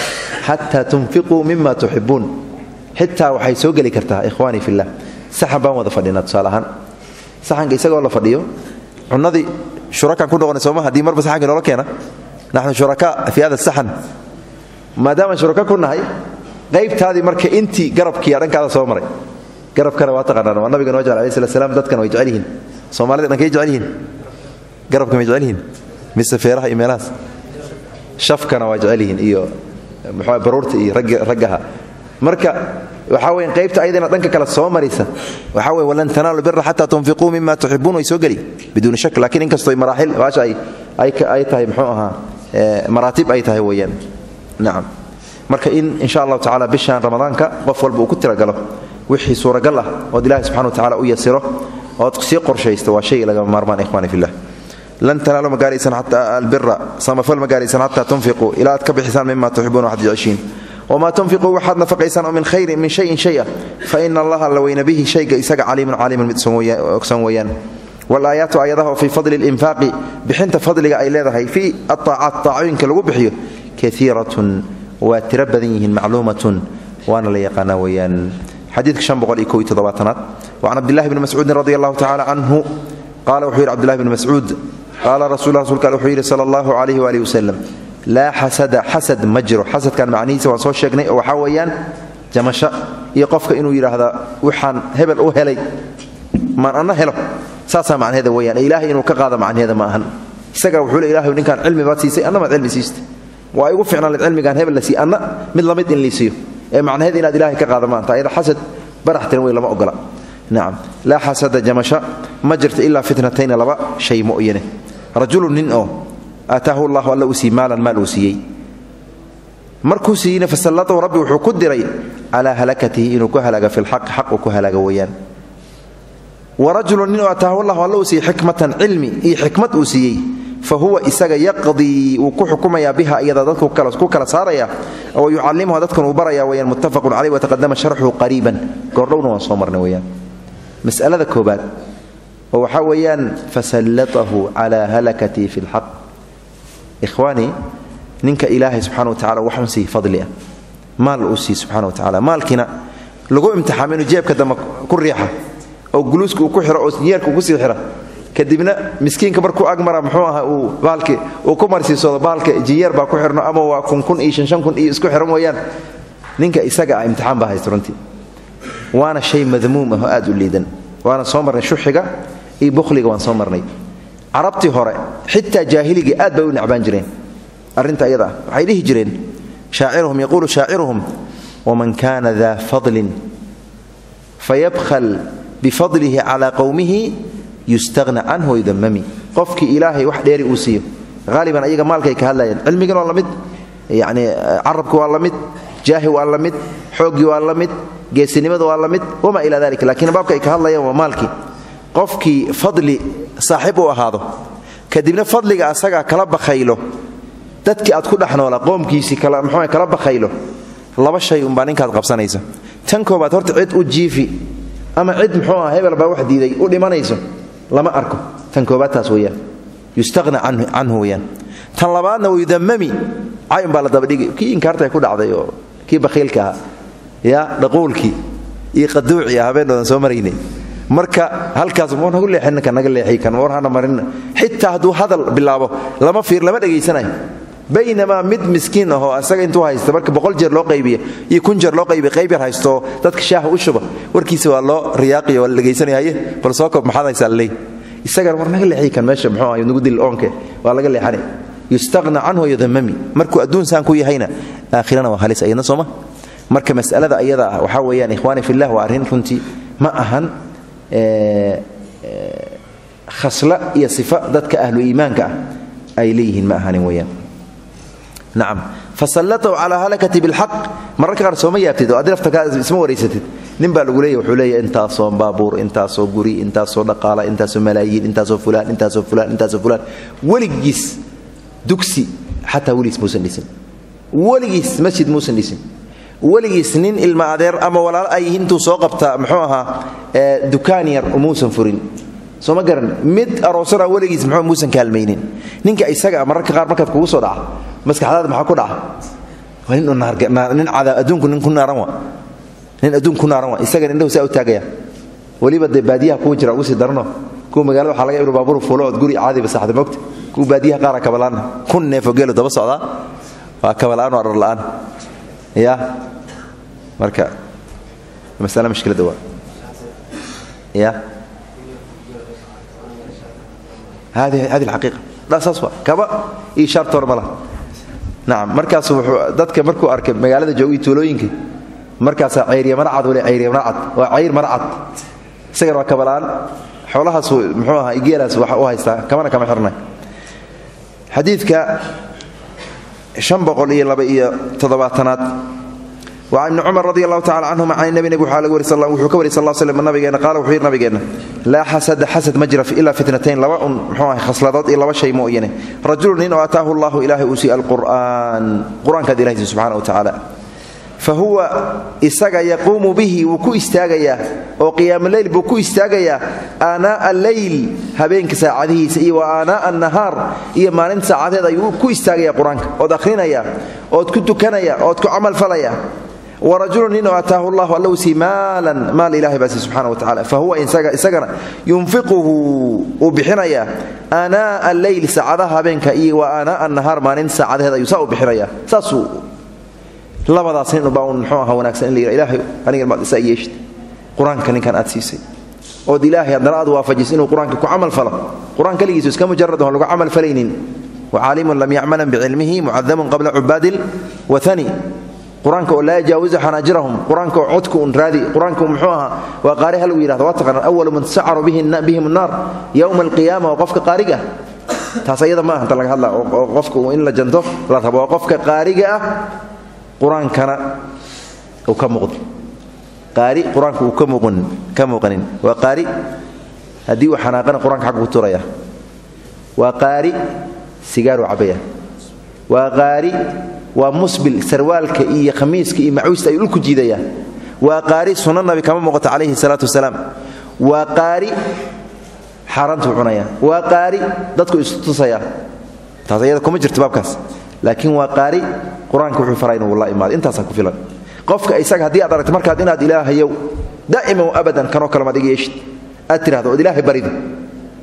xataa tunfiquu mima tuxibuun xitaa waxay soo geli kartaa ikhwaanii fillah saxan baan wada fadhinaa tusaale ahaan saxanka isagoo la fadhiyo cunadii shurakaan ku noqonay sooma haddii marba saxankii noola keena naxnu shurakaa fii hada saxan maadaamaan shuraka ku nahay qaybtaadii marka intii garabkiiya dhankaada soo maray garabkana waa taqaanaan waa nabiga noo jecel alai slat slam dadkana way jecel yihiin soomaalida dhankay jecel yihiin garabka may jecel yihiin mise feeraha iyo meelahaas shafkana waa jecel yihiin iyo muxuu baruurta iyo raggaha marka waxaa weya qaybta ayadana dhanka kale soo maraysa waxaa wey walan tanaalu bira xataa tunfiquu mima tuxibuun way soo geli biduuni shak lakiin inkastoo maraaxil baasha ay tahay muxuu ahaa maraatib ay tahay weeyaan nacam marka in insha allahu tacala bishaan ramadaanka qof walba uu ku tiragalo wixii suuragal ah ood ilahi subxana wa tacala u yasiro ood sii qorshaysto waa shay lagama maarmaan ikhwani fillah lan tanaalu ma gaaraysan xataa albira samafal ma gaaraysan xataa tunfiquu ilaa aad ka bixisaan mima tuxibuun waxaad jeceshiin wma tunfiquu waxaad nafaqaysaan oo min khayrin min shayin shay ah faina allaha la weyna bihi shayga isaga caliimun caalimun mid ogsan weeyaan walaayaatu aayadaha oo fii fadli linfaaqi bixinta fadliga ay leedahay fii aaacaat taacooyinka lagu bixiyo kaiiratun waa tiro badan yihiin macluumatun waana la yaqaanaa weeyaan xadiidka aad wacan cabdilahi bni mascuudin radi allahu tacala canhu qaala wuxuu yidhi cbdillahi bni mascuud qaala rasul rasulka wuxuu yidhi sala allahu calayhi waalihi wasalam laa xasada xasad ma jiro xasadkan macnihiisa waan soo sheegnay oo waxaa weeyaan jamasho iyo qofka inuu yidhaahda waxaan hebel u helay maan anna helo saasaa macnaheeda weyaan ilaahay inuu ka qaada macnaheeda ma ahan isagaa wuxuu le ilahay ninkaan cilmi baad siisay anna maad cilmi siista waa igu ficnaan led cilmigaan hebel la siiy anna mid lamid in liisiiyo ee macnaheeda inaad ilaahay ka qaada maanta ayada xasad barax tiran wey lama ogola nacam laa xasada jamasho ma jirto ilaa fitnatayna laba shay mooyane rajulu nin oo aataahu llahu alla uu siiy maalan maal uu siiyey markuu siiyeyna fasallatahu rabbi wuxuu ku diray calaa halakatihi inuu ku halaaga fi lxaqi xaq uu ku halaaga weeyaan wa rajulu nin oo ataahu llahu alla uu siiyey xikmatan cilmi iyo xikmad uu siiyey fa huwa isaga yaqdii wuu ku xukumayaa biha iyada dadku ku kala saaraya oo yucallimuha dadkan uu baraya weyaan muttafaqun caleyh wataqadama sharxuhu qariiban goordhowna waan soo marnay weyaan masalada koobaad oo waxaa weeyaan fasallatahu calaa halakatihi fi lxaq ikhwaanii ninka ilaahay subxana wa tacala waxun siiy fadli ah maal uu siiy subxana wa tacala maalkiina lagu imtixaamo inuu jeebka dambe ku riixa oo guluuska uu ku xiro oo yeerka uu kusii xira kadibna miskiinka markuu agmara muxuu aha uu baalki uu ku marsiisoodo baalka jinyar baa ku xirno ama waa kun kun iyo shan shan kun iyo isku xiran weeyaan ninka isaga ah imtixaan baa haysta runtii waana shay madmuum ah oo aad u liidan waana soo marnay shuxiga iyo bukhliga waan soo marnay carabtii hore xitaa jaahiliga aad bay u necbaan jireen arrinta ayada ah waxay dhihi jireen shaaciruhum yaquulu shaaciruhum waman kana daa fadlin fayabkhal bifadlihi calaa qowmihi yustahna canhu wayudamami qofkii ilaahay wax dheeri uu siiyo haaliban ayaga maalkay ka hadlayaan cilmigan waa la mid yacni carabki waa la mid jaahi waa la mid xooggii waa la mid geesinimada waa la mid wamaa ilaa dalik lakiin baabka ay ka hadlayaan waa maalkii qofkii fadli saaxiib u ahaado kadibna fadliga asagaa kala bakhaylo dadkii aad ku dhex noola qoomkiisii mxuu kala bakhaylo laba shay umbaa ninkaad qabsanaysa tan koobaad horta cid u jiifi ama cid muxuu ah hebel baa wax diiday u dhimanayso lama arko tan koobaad taas weyaan yustahna canhu weyaan tan labaadna wayudamami cayn baa la dabadhigi kii inkaarta ku dhacday oo kii bakhiilka ahaa ya dhaquulkii iyo qaduucii ah habeenoodan soo maraynay marka halkaas mu nagu leexin ninka naga leexi kan war hana marin xitaa hadduu hadal bilaabo lama fiir lama dhegaysanayo baynamaa mid miskiin ahoo asaga intuu haysta marka boqol jeer loo qaybiya iyo kun jeer loo qaybiya qayb yar haystooo dadka shaaha u shuba warkiisa waa loo riyaaqiyo waa la dhegaysanaya haye bal soo koob maxaad haysaa laleey isagana war naga leexi kan meesha muxuu ahay nagu dil oonke waa laga leexanay yustaqna canhu yudamami markuu adduun saan ku yahayna aakhirana waa halis ayadna sooma marka mas'alada ayada ah waxaa weeyaan ikhwaani fillah waa arrin runtii ma ahan khasla iyo sifa dadka ahlu iimaanka ah ay leeyihiin ma ahanin weyaan nacam fasallatahu calaa halakati bilxaq mararka qaar sooma yaabtid oo adirafta isma waraysatid nin baa lagu leeya wuxuu leeya intaasoo baabuur intaasoo guri intaasoo dhaqaala intaasoo malaayiin intaasoo fulaan intaasoo fulaan intaasoo fulaan weligiis dugsi xataa weligiis muusan dhisin weligiis masjid muusan dhisin weligiis nin ilma adeer ama walaalo ay yihiin intuu soo qabtaa muxuu ahaa dukaan yar muusan furin soo ma garan mid aroosana weligiis muxuu muusan kaalmaynin ninka isaga mararka qaar markaad kugu soo dhaca maskaxdaada maxaa ku dhaca waa nin nin cadaab adduunku nin ku naaran wa nin adduun ku naaran wa isagan indhahu saa u taagaya weliba dee baadiyaha kuwa jira ugu sii darno kuwa magaalada waxaa laga ibnu baabur fuulo ood guri caadiba saxda mogta kuwa baadiyaha qaara kabala'aan kun neefoo geelo daba socdaa waa kabala'aan oo arar la'aan ya marka masale mashkiladda waa ya hadi hadi alxaqiiqa dha saas waa kaba iyo shaartoor ma laha nacam markaasu wuxuu dadka markuu arkay magaalada joogii tuulooyinka markaasaa cayriya maracad wale cayriya maracad waa cayr maracad isagana waa kabala'aan xoolahaas muxuu ahaa geelaas waxa u haystaa kamana kama xirnay xadiidka an boqol iyo laba iyo toddobaatanaad wa ibni cumar radi allahu tacala canhuma can nabi nabig wuxuu ka wariy sal slm nabigeena qaala wuxuu yidhi nabigeenna laa xasada xasad ma jira ilaa fitnatayn laba un muxuu ahay khasladood iyo laba shay mooyane rajulu nin oo ataahu allahu ilaahay uu siiy alqur'aan qur-aankaad ilahay sii subxana wa tacaala fa huwa isaga yaquumu bihi wuu ku istaagayaa oo qiyaamuleyl buu ku istaagayaa aanaa'a alleyl habeenka saacadihiisa iyo wa aanaa'a annahaar iyo maalinta saacadeed ayuu ku istaagaya qur-aanka ood akhrinaya ood ku tukanaya ood ku camalfalaya warajulu nin oo ataahu llahu alla uu sii maalan maal ilahay baa sii subxana wa tacala fa huwa isagana yunfiquhu uu bixinaya aanaa'a alleyl saacadaha habeenka iyo wa aanaa'a annahaar maalinta saacadeed ayuu saa u bixinaya saasuu labadaas nin ubaa un muxuu aha wanaagsan in la yidha ilaahay anigan maad isaa yeeshid qur-aanka ninkan aad siisay ood ilaahay haddana aad waafajis inuu qur-aanka ku camal falo qur-aan keligiisu iska mujarad oon lagu camal falaynin wacaalimun lam yacmalan bicilmihi mucadamun qabla cubaadi lwathani qur-aanka oo laa yajaawizu xanaajirahum qur-aanka oo codka un raadi qur-aanka muxuu ahaa waa qaari hal uu yidhahdo waa taqaanaan awalu man sacaru bihim annaar yowma alqiyaama waa qofka qaariga ah taas ayada ma aha inta laga hadla oo qofka in la janto la rabo waa qofka qaariga ah qur-aankana uu ka muuqdo qaari qur-aanka uu ka muuqanin waa qaari haddii uu xanaaqana qur-aanka xaggu ku turaya waa qaari sigaaruu cabaya waa qaari waa musbil sarwaalka iyo khamiiska iyo macuusta ayuu dhulku jiidaya waa qaari sunna nabi kama muuqato calayhi salaatu wasalaam waa qaari xaaraantuu cunaya waa qaari dadku isu tusaya taas ayada kuma jirto baabkaas laakiin waa qaari qur-aanka wuxuu faraa inuu la imaado intaasaa ku filan qofka isaga haddii aad aragto markaad inaad ilaahayow daa'iman abadan kanoo kale maad iga yeeshid aad tidhahdo ood ilaahay barido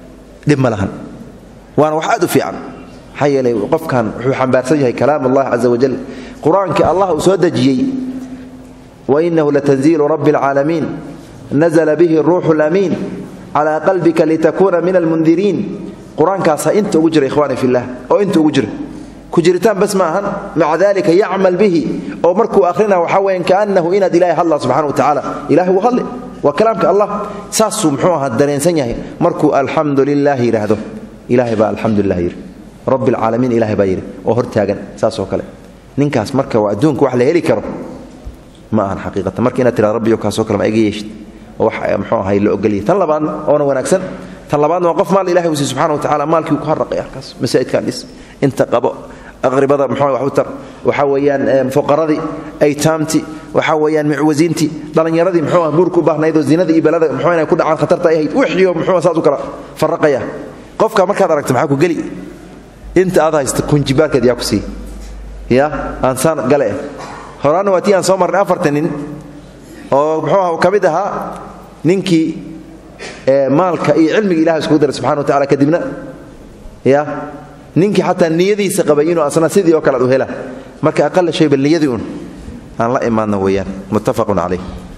dhib ma lahan waana wax aad u fiican maxaa yeelay qofkan wuxuu xambaarsan yahay kalaam allah caza wajal qur-aankii allah uu soo dejiyey wainahu latanziilu rabbi alcaalamiin nazla bihi ruuxu lamiin calaa qalbika litakuuna min almundiriin qur-aankaasa inta ugu jira ikhwaani fillah oo inta ugu jira ku jiritaan bas ma ahan maca dalika yacmal bihi oo markuu akhrina waxaa weyan kaanahu inaad ilahay hadla subxana wa tacaala ilahay wuu hadli waa kalaamka allah saasuu muxuu ahaa dareensan yahay markuu alxamdu lilah yidhaahdo ilahay baa alxamdulilah yidhi rabbi alcaalamiin ilahay baa yidhi oo hortaagan saasoo kale ninkaas marka waa adduunka wax la heli karo ma ahan xaqiiqatan marka inaad tirado rabbiyo kaasoo kale ma iga yeeshid oo wax muxuu ahay la ogolyahy tan labaadna oona wanaagsan tan labaadna waa qof maal ilahay uu siy subxana wa tacala maalkii uu ku harraqay halkaas masaa'idkaan dhis inta qabo aqribada muxuu wax u tar waxaa weeyaan fuqaradii aytaamtii waxaa weeyaan mucwasiintii dhallinyaradii muxuu ah guurku u baahnayd oo zinada iyo balada muxuu inay ku dhacaan khatarta ay ahayd wixiyo muxuu saas u kala farraqaya qofka markaad aragto maxaa ku geli inta aad haysta kunjibaarkeed yaa ku sii ya aansaan gale horaanna waa tii aan soo marnay afartan nin oo muxuu ah ka mid ahaa ninkii maalka iyo cilmiga ilahay iskugu daray subxana wa tacala kadibna ya ninkii xataa niyadiisa qabay inuu asna sidii oo kale ad u hela marka aqala shay bal niyadii un aan la imaadno weeyaan muttafaqun calayh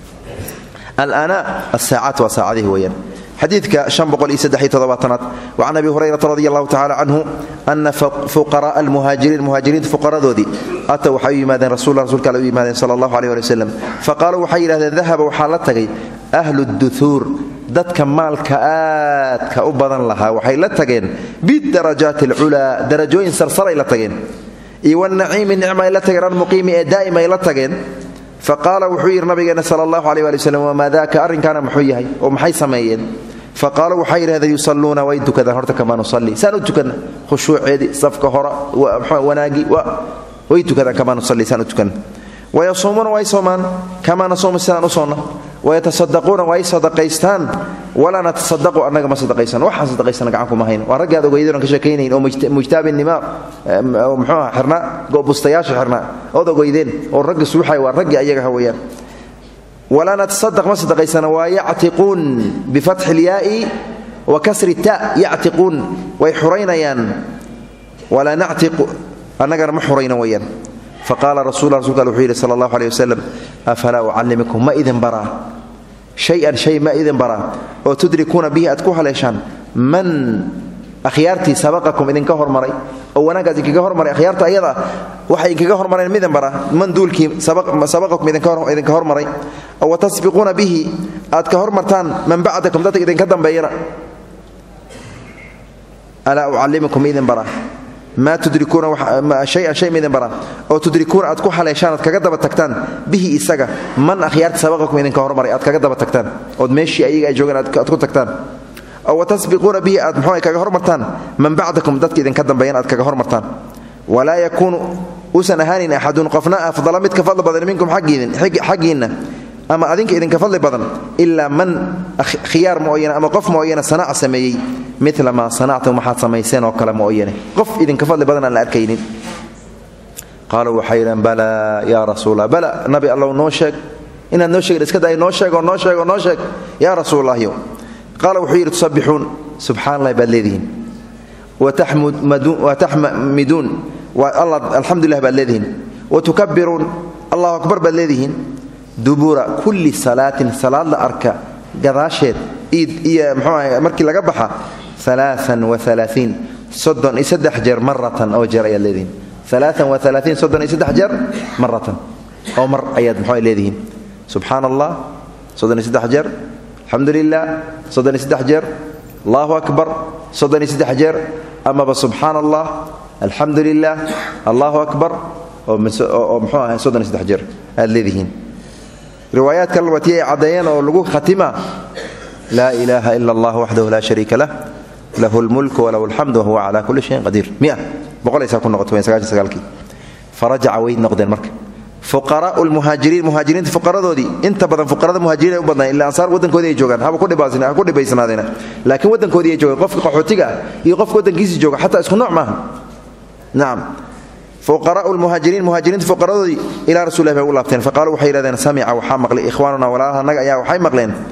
alaana asaacaat waa saacadihi weeyaan xadiidka aad wacan abi hurayrata radi allahu tacala canhu ana fuqara'a almuhaajiriin muhaajiriinta fuqaradoodii ata waxay u yimaadeen rasul rasulka alle u yimaadeen sala allahu aleh ali waslem faqaaluu waxay yidhahdeen dahaba waxaa la tagay ahlu duhuur dadka maalka aadka u badan lahaa waxay la tageen bidarajaati alculaa darajooyin sarsaray la tageen iyo wanaciimi nicma ay la tageen almuqiimi ee daa'im ay la tageen faqaala wuxuu yidhi nabigeena sal allahu aleh ali wslam wamaa daaka arrinkaana muxuu yahay oo maxay sameeyeen faqaaluu waxay yidhahdeen yusalluuna way tukadaan horta kamaa nusalli saan u tukanna khushuuceedii safka hora wanaagii way tukadaan kamaa nusalli saan u tukanna wayasuumuuna way soomaan kamaa nasuumu sidaan u soonna wayatasaddaquuna way sadaqaystaan walaa natasadaqu annaga ma sadaqaysan waxaan sadaqaysana gacan kuma hayn waa raggi aad ogeydeen oon ka sheekaynayn oo mujtaabi nimaar oo muxuu aha xirnaa goobustayaasha xirnaa ood ogeydeen oo raggi suuxay waa raggi ayaga ha weeyaan walaa natasadaq ma sadaqaysana waa yactiquun bifatxi ilyaai wa kasri ta yactiquun way xuraynayaan walaa nactiqu annagana ma xurayna weeyaan faqaala rasul rasulka al wuxuu yidhi sala allahu aleh wasalam afalaa ucallimikum ma idin baraa shay-an shay ma idin baraa oo tudrikuuna bihi aad ku haleeshaan man akhyaartii sabaqakum idinka hormaray oo wanaaggaas idinkaga hormaray akhyaarta ayada waxay idinkaga hormareen midin baraa man duulkii sabaqakum idinka hormaray oo watasbiquuna bihi aad ka hormartaan man bacdakum dadka idinka dambeeyana alaa ucallimikum ma idin baraa maa tudrikuuna shayan shay maidin baraa oo tudrikuuna aad ku haleeshaan aad kaga daba tagtaan bihi isaga man akhyaarta sabaqakum idinka hormaray aad kaga daba tagtaan ood meeshii ayaga ay joogeen aad ku tagtaan oo watasbiquuna bihi aad muxuu kaga hormartaan man bacdakum dadka idinka dambeeyan aad kaga hormartaan walaa yakuunu uusan ahaanin axadun qofna afdala mid ka fadli badan minkum xaggiinna ama adinka idinka fadli badan ilaa man khiyaar mooyane ama qof mooyane sanaac sameeyey mila maa sanactum waxaad samayseen oo kale mooyane qof idinka fadli badan aan la arkaynin qaaluu waxay yidheen balaa yaa rasuula bala nabi allow noo sheeg inaad noo sheegin iska day noo sheegoo noo sheegoo noo sheeg yaa rasuulallahyo qaala wuxuu yidhi tusabbixuun subxaan allahi baad leedihiin wataxmiduun alxamdulilah baad leedihiin watukabiruun allahu akbar baad leedihiin dubura kulli salaatin salaad la arka gadaasheed iyo mxuu aha markii laga baxa alaaan waalaaiin soddon iyo saddex jeer maratan oo jeer ayaad leedihiin alaaan waalaaiin soddon iyo saddex jeer maratan oo mar ayaad mxuu leedihiin subxaan allah soddon iyo saddex jeer alxamdu lilah soddon iyo saddex jeer allahu akbar soddon iyo saddex jeer amaba subxaan allah alxamdu lilah allahu akbar oo mxuu aha soddon iyo saddex jeer aad leedihiin riwaayaad kale watii ay caddeeyeen oo lagu khatima laa ilaaha ila allah waxdahu laa shariika lah lahu lmulku walahu alxamdu wahuwa cala kulli shayin qadiir mia boqolaysaa ku noqoto sagaashan sagaalkii farajaca way noqdeen marka fuqaraau lmuhaajiriin muhaajiriinta fuqaradoodii inta badan fuqarada muhaajiriin ay u badnaan illa ansaar waddankoodii ay joogaan haba ku dhibaysnaadeena laakiin waddankoodii ay joogaan qofka qaxootiga ah iyo qofka waddankiisii jooga xataa isku nooc maaha nacam fuqaraau lmuhaajiriin muhaajiriinta fuqaradoodii ilaa rasulilah bay u laabteen faqaaluu waxay yidhahdeen samica waxaa maqlay ikhwaanuna walaalaha annaga ayaa waxay maqleen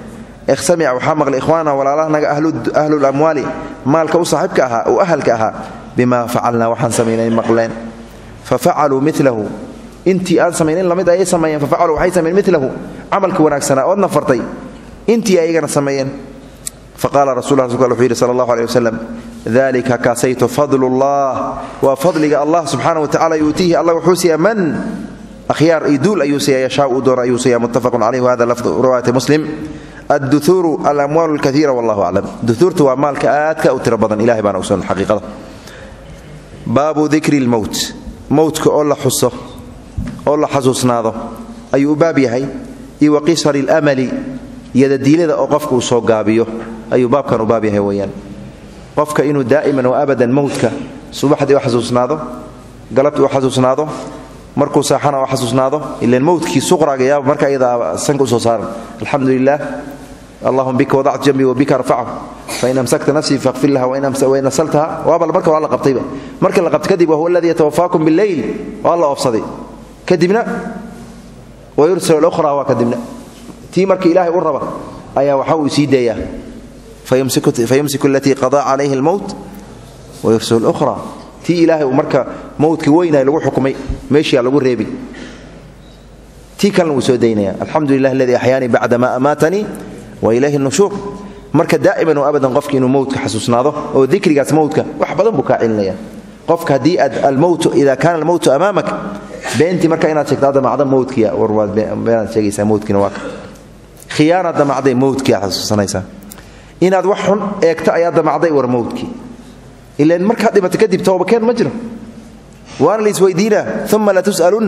samica waxaa maqlay ikhwaana walaalahanaga ahlulamwaali maalka u saaxiibka ahaa u ahalka ahaa bimaa facalnaa waxaan samaynay maqleen fa facaluu milahu intii aan samaynin lamid ayay sameeyeen fa facaluu waxay sameeyeen milahu camalka wanaagsanaa oodna fartay intii ayagana sameeyeen faqaala rasul rasulka wuxuu yidhi sala allahu aleh wasalam dalika kaasayto fadlullah waa fadliga allah subxaana wa tacala yuutiihi allah wuxuu siiyaa man akhyaar iyo duul ayuu siiya yashaa uu doona ayuu siiya muttafaqun caleyh wahada lafdu riwaayati muslim adduhuuru alamwaal lkaiira wallahu aclam duhuurta waa maalka aadka u tiro badan ilahay baana ogsoon xaqiiqada baabu dikri lmowt mowtka oo la xuso oo la xasuusnaado ayuu u baab yahay iyo wa qisari lmali yadadiilada oo qofka uu soo gaabiyo ayuu baabkan u baab yahay weyaan qofka inuu daa'iman wa abadan mowtka subaxdii u xasuusnaado galabtii u xasuusnaado markuu saaxana u xasuusnaado ilan mowtkii suqraga yaaba marka iyadaa sanka usoo saaran alxamdu lilah allahuma bika wadactu jambii wabika arfachu fain amsakta nafsii faqfir laha wain asaltaha waaba marka waa la qabtayba marka la qabta kadib wahuwa aladii yatawafaakum bileyl waa la oofsaday kadibna wayursal lukhra waa kadibna tii marka ilaahay u raba ayaa waxa uu sii daeyaa fayumsiku alatii qadaa calayhi almowt wayursil lukhra tii ilaahay uu marka mowdka weynahay lagu xukumay meeshiia lagu reebi tii kalena wuu soo daynaya alxamdu lilah aladii axyaanii bacda ma amaatanii wa ilayhi nushuur marka daa'iman oo abadan qofki inuu mowdka xasuusnaado oo dikrigaas mowdka wax badan buu kaa celinaya qofka haddii aad almowtu ida kaana almowtu amaamak beentii marka inaad sheegto damacda mowdkiya war waad beenaad sheegaysaa mowdkiina waa ka khiyaana damacday mowdkii aad xasuusanaysaa inaad wax xun eegto ayaa damacday war mowdkii ilan markaad dhimato kadib toobakeen ma jiro waana laisweydiinaa uma latus'alun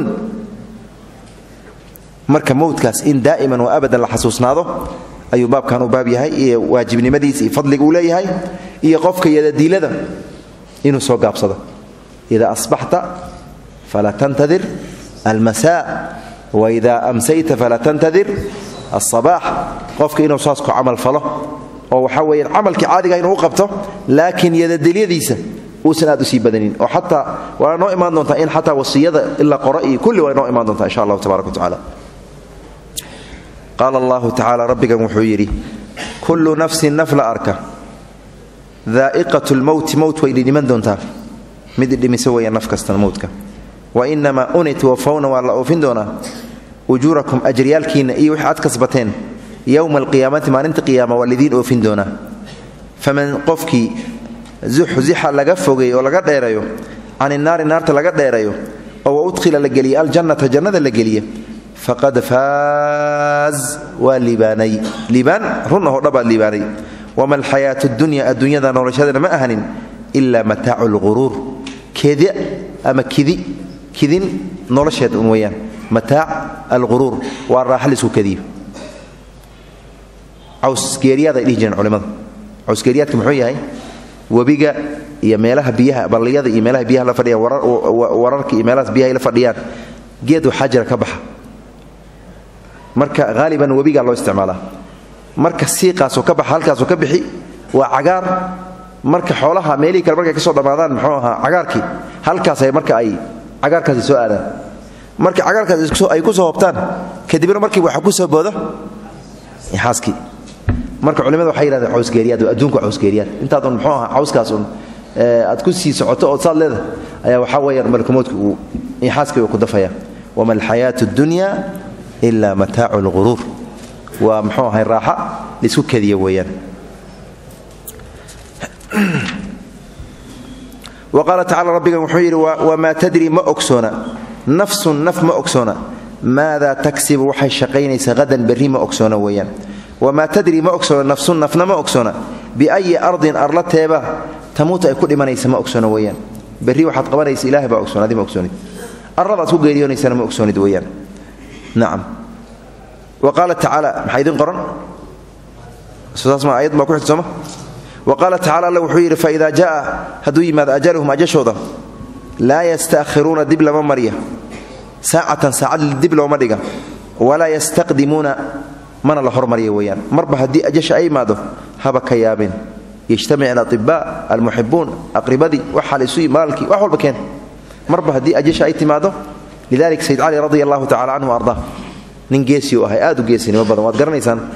marka mowdkaas in daa'iman wa abadan la xasuusnaado ayuu baabkan u baab yahay iyo waajibnimadiisa iyo fadliga uu leeyahay iyo qofka yadadiilada inuu soo gaabsado ida asbaxta fala tantadir almasaa waida amsayta fala tantadir alsabaax qofka inuu saas ku camal falo oo waxaa weeyaan camalkii caadiga inuu u qabto laakiin yadadilyadiisa uusan aad u sii badanin oo xataa waa noo imaan doontaa in xataa wasiyada ila qoro iyo kulli waa noo imaan doontaa insha allahu tabarak watacaala qaala allahu tacaala rabbigan wuxuu yidhi kullu nafsin naf la arka daa'iqat lmowti mowt way dhidhiman doontaa mid idhimisa weeyaan naf kastan mowtka wa inamaa unitwafawna waa la oofin doonaa ujuurakum ajriyaalkiinna iyo wix aad kasbateen yowma alqiyaamati maalinta qiyaama waa lidiin oofin doonaa faman qofkii zuxzixa laga fogeey oo laga dheerayo can inaari naarta laga dheerayo oo wa udkhila la geliya aljannata jannada la geliya faqad faaz waa liibaanay liibaan run ahoo dhabaad liibaanay wama alxayaatu dunya adduunyada noloshadana ma ahanin ilaa mataacu lquruur kedi ama kidi kidin nolosheed un weyaan mataac alquruur waa raaxa laisku kadiyo cawsgeeriyaad ay dhihi jireen culimmada cawsgeeriyaadka muxuu yahay webiga iyo meelaha biyaha balliyada iyo meelaha biyaha la fadhiyaan wararka iyo meelahaas biyaha ay la fadhiyaan geed waxaa jira ka baxa marka haaliban webigaa loo isticmaalaa marka siiqaasoo ka baxa halkaasoo ka bixi waa cagaar marka xoolaha meelihii kale markay ka soo dhammaadaan muxuu ahaa cagaarkii halkaasay marka ay cagaarkaasi soo aadaan marka cagaarkaas ay ku soo hobtaan kadibna markiiba waxaa ku soo booda xaaskii marka culimada waxay yidhahdeen cawsgeeriyaad waa adduunka cawsgeeriyaad intaad un muxuu ahaa cawskaas un aad ku sii socoto ood saad leedahay ayaa waxaa weeyaan malkumoodka uu xaaskii uu ku dafaya wama alxayaatu addunya ila mataacu lquruur waa muxuu ahay raaxa laisku kadiya weeyaan wa qaala tacala rabbigan wuxuu yidhi wamaa tadri ma ogsoona nafsun naf ma ogsoona maadaa tagsibu waxay shaqaynaysaa hadan berri ma ogsoona weeyaan wamaa tadri ma ogsoona nafsun nafna ma ogsoona biayi ardin arla teeba tamuuta ay ku dhimanaysa ma ogsoona weeyaan berri waxaad qabanaysa ilahay baa ogsoon adi ma ogsoonid arladaad ku geeriyoonaysana ma ogsoonid weeyaan nacam wa qaala tacaala maxaa idin qoran saasma ayad baa ku xigta sooma wa qaala tacala alla wuxuu yidhi faida jaa hadduu yimaado ajaluhum ajashooda laa yasta'khiruuna dib lama marya saacatan saacad dib looma dhiga walaa yastaqdimuuna mana la hormarya weeyaan marba haddii ajasha ay imaado haba ka yaabeen yajtamic alaطibaa almuxibuun aqribadii waxa laysu maalkii wax walba keen marba haddii ajasha ay timaado lidalik sayd cali radi allahu tacala canhu arda nin geesi u ahay aad u geesinimo badan waad garanaysaan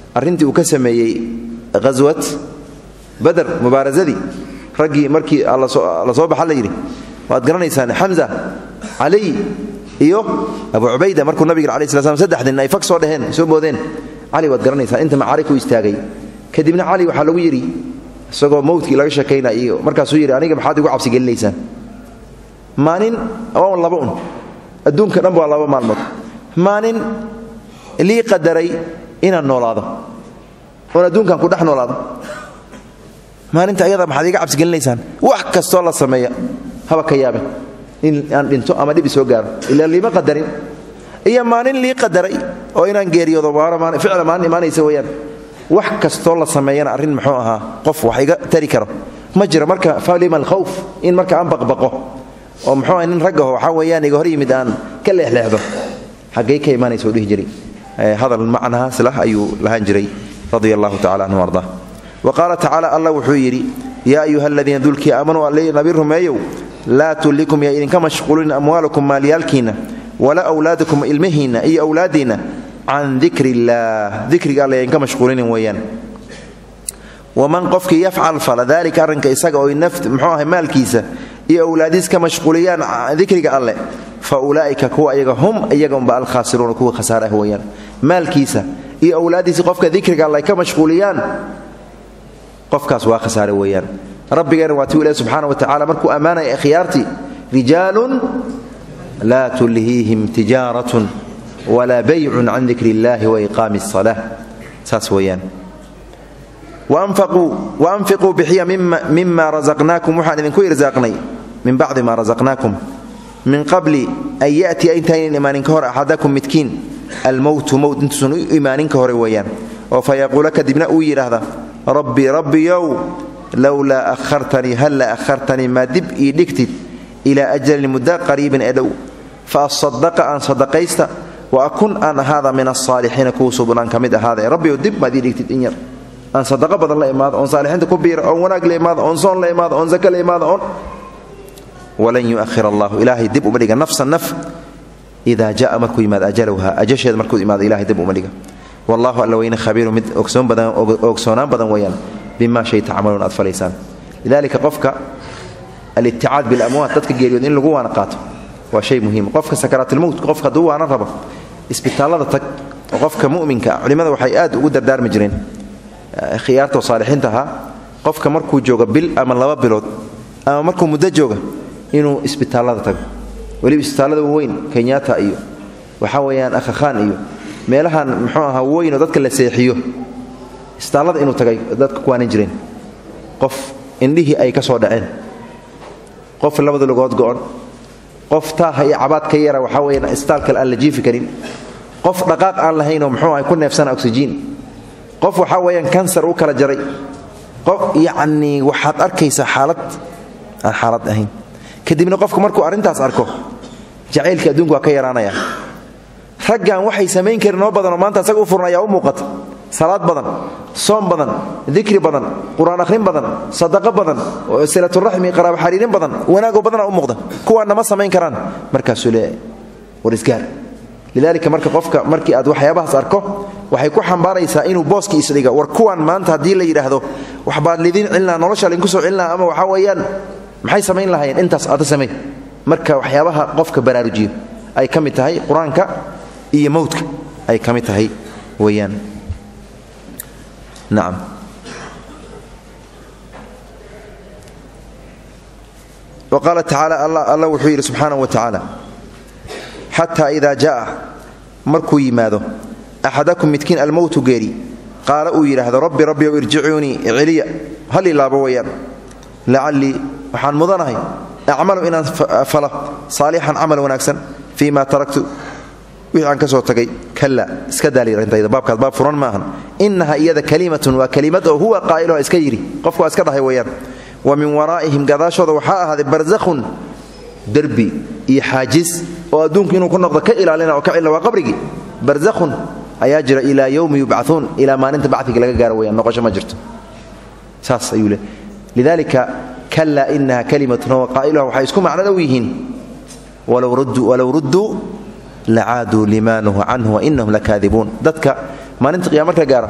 arrintii uu ka sameeyey ghaswat bader mubaarasadii raggii markii la soo baxa la yidhi waad garanaysaan xamza caliy iyo abu cubayda markuu nabiga alai sla slam saddex nin ay fag soo dheheen soo boodeen cali waad garanaysaan inta macaariku istaagay kadibna cali waxaa lagu yidhi isagoo mowdkii laga sheekaynay iyo markaasuu yidhi aniga maxaad igu cabsi gelinaysaan maalin waa laba un adduunka dhanba waa laba maalmood maalin lii qadaray inaan noolaado oon adduunkan ku dhex noolaado maalinta ayada maxaad iga cabsigelinaysaan wax kastoo la sameeya haba ka yaabe in aan dhinto ama dhibi soo gaaro ilaa liima qadarin iyo maalin lii qadaray oo inaan geeriyoodo ficla maalin imaanaysa weyaan wax kastoo la sameeyana arrin muxuu ahaa qof wax iga tari karo ma jiro marka falima alkhawf in marka aan baqbaqo oo muxuu aha nin raggaho waxaa weeyaan iga hor yimid aan ka leexleexdo xaggay ka imaanaysa u dhihi jiray hadal macnahaas lah ayuu lahaan jiray radia allahu tacala anhu arda wa qaala tacaala allah wuxuu yidhi yaa ayuha aladiina dulkii aamanuu alle nabi rumeeyow laa tullikum yaa idinka mashquulin amwaalukum maalyaalkiinna walaa wlaadukum ilmihiinna iyo awlaadiinna can dikri illaah dikriga alle idinka mashquulinin weeyaan waman qofkii yafcal fala dalika arrinka isaga oo muxuu ahay maalkiisa iyo awlaadiis ka mashquuliyaan dikriga alle fa ulaa'ika kuwa iyaga hum iyaga unba alkhaasiruuna kuwa khasaar ah weeyaan maalkiisa iyo awlaaddiisi qofka dikriga alle ka mashquuliyaan qofkaas waa khasaare weeyaan rabbigeena waa tiu ilahi subxaana wa tacala markuu ammaanaya khiyaartii rijaalun laa tulhiihim tijaaratun walaa baycun can dikri illahi waiqaami asala saas weeyaan waanfiquu bixiya mima razaqnaakum waxaan idinku irsaaqnay min bacdi ma razaqnaakum min qabli an ya'tiya intaynan imaanin ka hor axadakum midkiin almowtu mowt intuusan u imaanin ka hore weeyaan oo fa yaquula kadibna uu yidhaahda rabbi rabbiyow lowlaa ahartanii halla ahartanii maa dib ii dhigtid ilaa ajalin mudda qariibin ee dhow fa asadaqa aan sadaqaysta wa akun aan ahaada min asaalixiina kuwa suubnaan ka mid ahaada rabbiyow dib maad ii dhigtid in yar aan sadaqo badan la imaado oon saalixiinta ku biira oon wanaag la imaado oon soon la imaado oon zaka la imaado oon walan yuahir allahu ilaahay dib uma dhiga nafsan naf idaa jaa markuu yimaado ajalowha ajasheeda markuu imaado ilahay dib uma dhiga wallahu alla weyne khabiiru mid ogsoonaan badan weeyaan bima shay tacmaluun aad falaysaan lidalika qofka aliticaad bilamwaat dadka geeriyood in lagu waana qaato waa shay muhiim qofka sakaraatilmowt qofka hadduu waana rabo isbitaallada tag oo qofka muminka culimmada waxay aad ugu dardaarmi jireen khiyaartoo saalixiinta ahaa qofka markuu joogo bil ama laba bilood ama markuu muddo jooga inuu isbitaallada tago weliba isbitaallada waweyn kenyaata iyo waxaa weeyaan akhakhaan iyo meelahan muxuu ahaa weynoo dadka la seexiyo isbitaallada inuu tagay dadka kuwaanan jireen qof indhihii ay ka soo dhaceen qof labada lugood go'on qof taaha iyo cabaad ka yara waxaa weyaan isbitaalkale aan la jiifi karin qof dhaqaaq aan lahaynoo muxuu ahay ku neefsana oksijiin qof waxaa weeyaan kansar u kala jaray qof yacnii waxaad arkaysaa xaalad aan xaalad ahayn kadibna qofku markuu arrintaas arko jacaylka adduunku waa ka yaraanaya raggan waxay samayn karin oo badanoo maanta asaga u furan ayaa u muuqata salaad badan soom badan dikri badan qur-aan akhrin badan sadaqo badan silaturaxmi qaraabo xariirin badan wanaagoo badana u muuqda kuwaanna ma samayn karaan markaasuu le war isgaar lidaalika marka qofka markii aad waxyaabahaas arko waxay ku xambaaraysaa inuu booskii isdhiga war kuwan maanta haddii la yidhaahdo waxbaad lidiin celinaa nolosha laydinku soo celinaa ama waxaa weeyaan maxay samayn lahaayeen intaas aada samay marka waxyaabaha qofka baraarujiyo ay ka mid tahay qur-aanka iyo mowdka ay ka mid tahay weeyaan nacam wa qaala tacaala alla wuxuu yidhi subxaanahu wa tacaala xataa idaa ja'a markuu yimaado axadakum midkiin almowtu geeri qaala uu yidhaahdo rabbi rabbi ow irjicuunii celiya hal ilaabo wayaan lacallii waxaan mudanahay acmalu inaan falo saalixan camal wanaagsan fii ma taraktu wixii aan ka soo tagay kalla iska daalirintayda baabkaas baab furan maahan innaha iyada kalimatun waa kalimad oo huwa qaa'iluha iska yidhi qofku waa iska dhahay wayaan wa min waraa'ihim gadaashooda waxaa ahaaday barzakhun derbi iyo xaajis oo adduunku inuu ku noqdo ka ilaalina oo ka cilna waa qabrigii barzakhun ayaa jira ilaa yowmi yubcauun ilaa maalinta bacdiga laga gaaro weyaan noqosho ma jirto saas ayuu le lidalika kala inaha kalimatun huwa qaa'iluha waxay isku macno dhow yihiin walow rudduu lacaaduu lima nuhu canhu wainahum lakaadibuun dadka maalinta qiyama marka gaara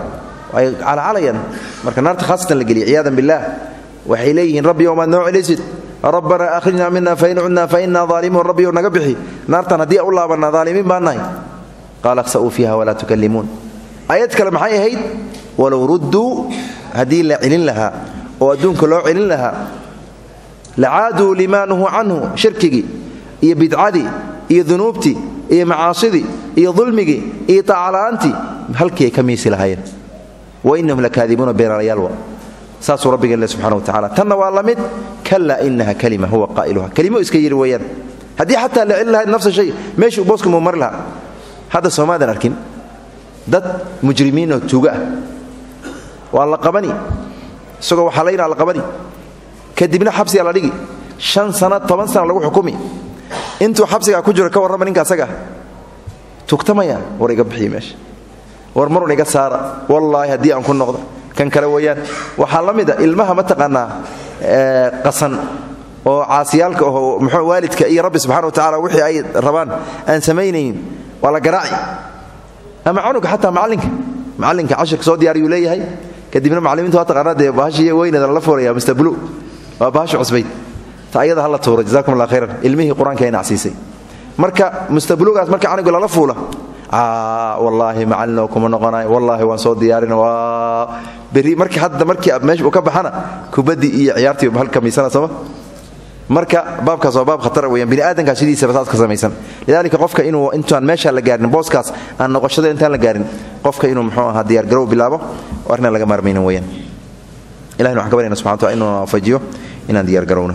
ay calcalayaan marka naarta khaasatan la geliya ciyaadan billaah waxay leeyihiin rabbi omaad noo celisid rabbanaa akhrijnaa mina fain cudnaa fa innaa aalimuun rabbiyow naga bixi naartan haddii u laabanna daalimiin baan nahay qaala akhsa'uu fiiha walaa tukallimuun aayad kale maxay ahayd walow rudduu haddii la celin lahaa oo adduunka loo celin lahaa lacaaduu limaa nuhuu canhu shirkigii iyo bidcadii iyo dunuubtii iyo macaasidii iyo dulmigii iyo taacala'aantii halkii ay ka miisi lahaayeen wa innahum lakaadibuuna beenaalayaalwa saasuu rabbigeen le subxana wa tacala tanna waa la mid kallaa inaha kalima huwa qaa'iluha kelimo iska yidhi weeyaan haddii xataa la celin lahayd nafsa shay meeshuu booska muu mari lahaa hadda soomaadan arkin dad mujrimiinoo tuuga ah waa la qabani isagoo waxalaynaa la qabani kadibna xabsigaa la dhigi shan sana toban sana lagu xukumi intuu xabsigaa ku jiro ka warrama ninka asaga tugtamaya war iga bixiya meesha war marun iga saara wallaahi haddii aan ku noqdo kan kale weeyaan waxaa la mid a ilmaha mataqaanaa qasan oo caasiyaalka oo muxuu waalidka iyo rabbi subxana wa tacala wixii ay rabaan aan samaynaynin waa la garaaci ama canuga xataa macallinka macallinka cashirka soo diyaariyuu leeyahay kadibna macallimiintu waa taqaanaa dee bahashii weyneeda lala foolaya mr blue waa bahasha cusbayd ta ayada hala tuura jazakum allah khayran ilmihii qur-aanka ay nacsiisay marka mustablugaas marka canuga lala fuula wallaahi macallin oo kuma noqonayo wallaahi waan soo diyaarin waa berri markii hadda markii meesha uu ka baxana kubaddii iyo ciyaartii hal kamiisana sooma marka baabkaas waa baab khatara weyaan bini aadankaa sidiisaba saas ka samaysan lidaalika qofka inuu intaan meeshaan la gaarin booskaas aan noqoshada intaan la gaarin qofka inuu muxuu ahaa diyaargarow bilaabo oo arrinaan laga maarmaynin weyaan ilahina waxaan ka baryana subxana wataala inuu waafajiyo inaan diyaargarowno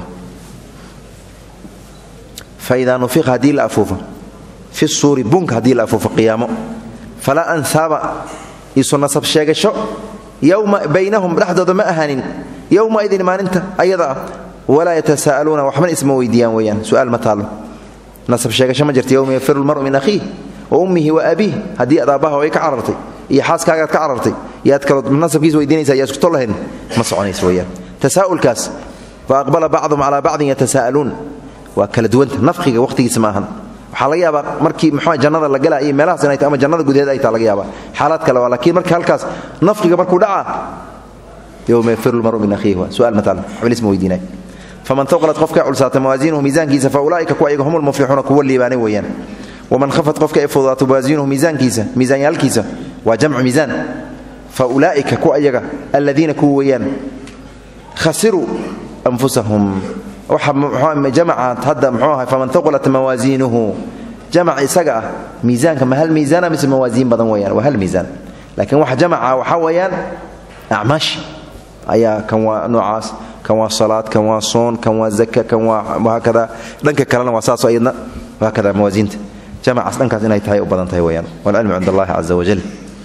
faidaa nufiqa haddii la afuufo fi suuri bunka haddii la afuufo qiyaamo falaa ansaaba isu nasab sheegasho yowma baynahum dhexdooda ma ahaanin yowma idin maalinta ayada ah walaa yatasaa'aluuna waxbana isma weydiiyaan weeyaan su'aal ma taallo nasab sheegasho ma jirta yowma yafiru lmaru min akhiih wa ummihi wa abiih haddii aad aabbaha way ka carartay iyo xaaskaagaad ka carartay iyo aad kaloo nasabkiis weydiinaysa yaa isku tol lahayn ma soconayso weeyaan tasaa'ulkaas fa aqbala bacdum calaa bacdin yatasaa'aluun waa kala duwanta nafqiga wakhtigiisa ma ahan waxaa laga yaabaa markii muxuu jannada la galaa iyo meelahaas inay tahay ama jannada gudaheeda ay taa laga yaabaa xaalaad kale waa laakiin marka halkaas nafqiga markuu dhacaa yowma yafiru lmaru min akhiihi waa su'aal mataal waxba isma weydiinay faman taqlat qofka culsaata mawaasiinuhu miisaankiisa fa ulaa'ika kuwa iyaga hum lmuflixuuna kuwa liibaanay weeyaan waman khafat qofka ay fududaato mawaasiinuhu miisaankiisa miisaanyaalkiisa waa jamcu miisaan fa ulaa'ika kuwa iyaga alladiina kuwa weeyaan khasiruu anfusahum jamacaad hadda mxuu ahay faman taqulat mawaasiinuhu jamac isaga ah miisaanka ma hal miisaana mise mawaasiin badan weyaan waa hal miisaan laakiin waxa jamaca waxaa weeyaan acmaashi ayaa kan waa noocaas kan waa salaad kan waa soon kan waa zaka kan waa haakada dhanka kalena waa saasoo iyadna haakada mawaasiinta jamacaas dhankaas inay tahay u badan tahay weyaan walcilmu cind allahi caza wajal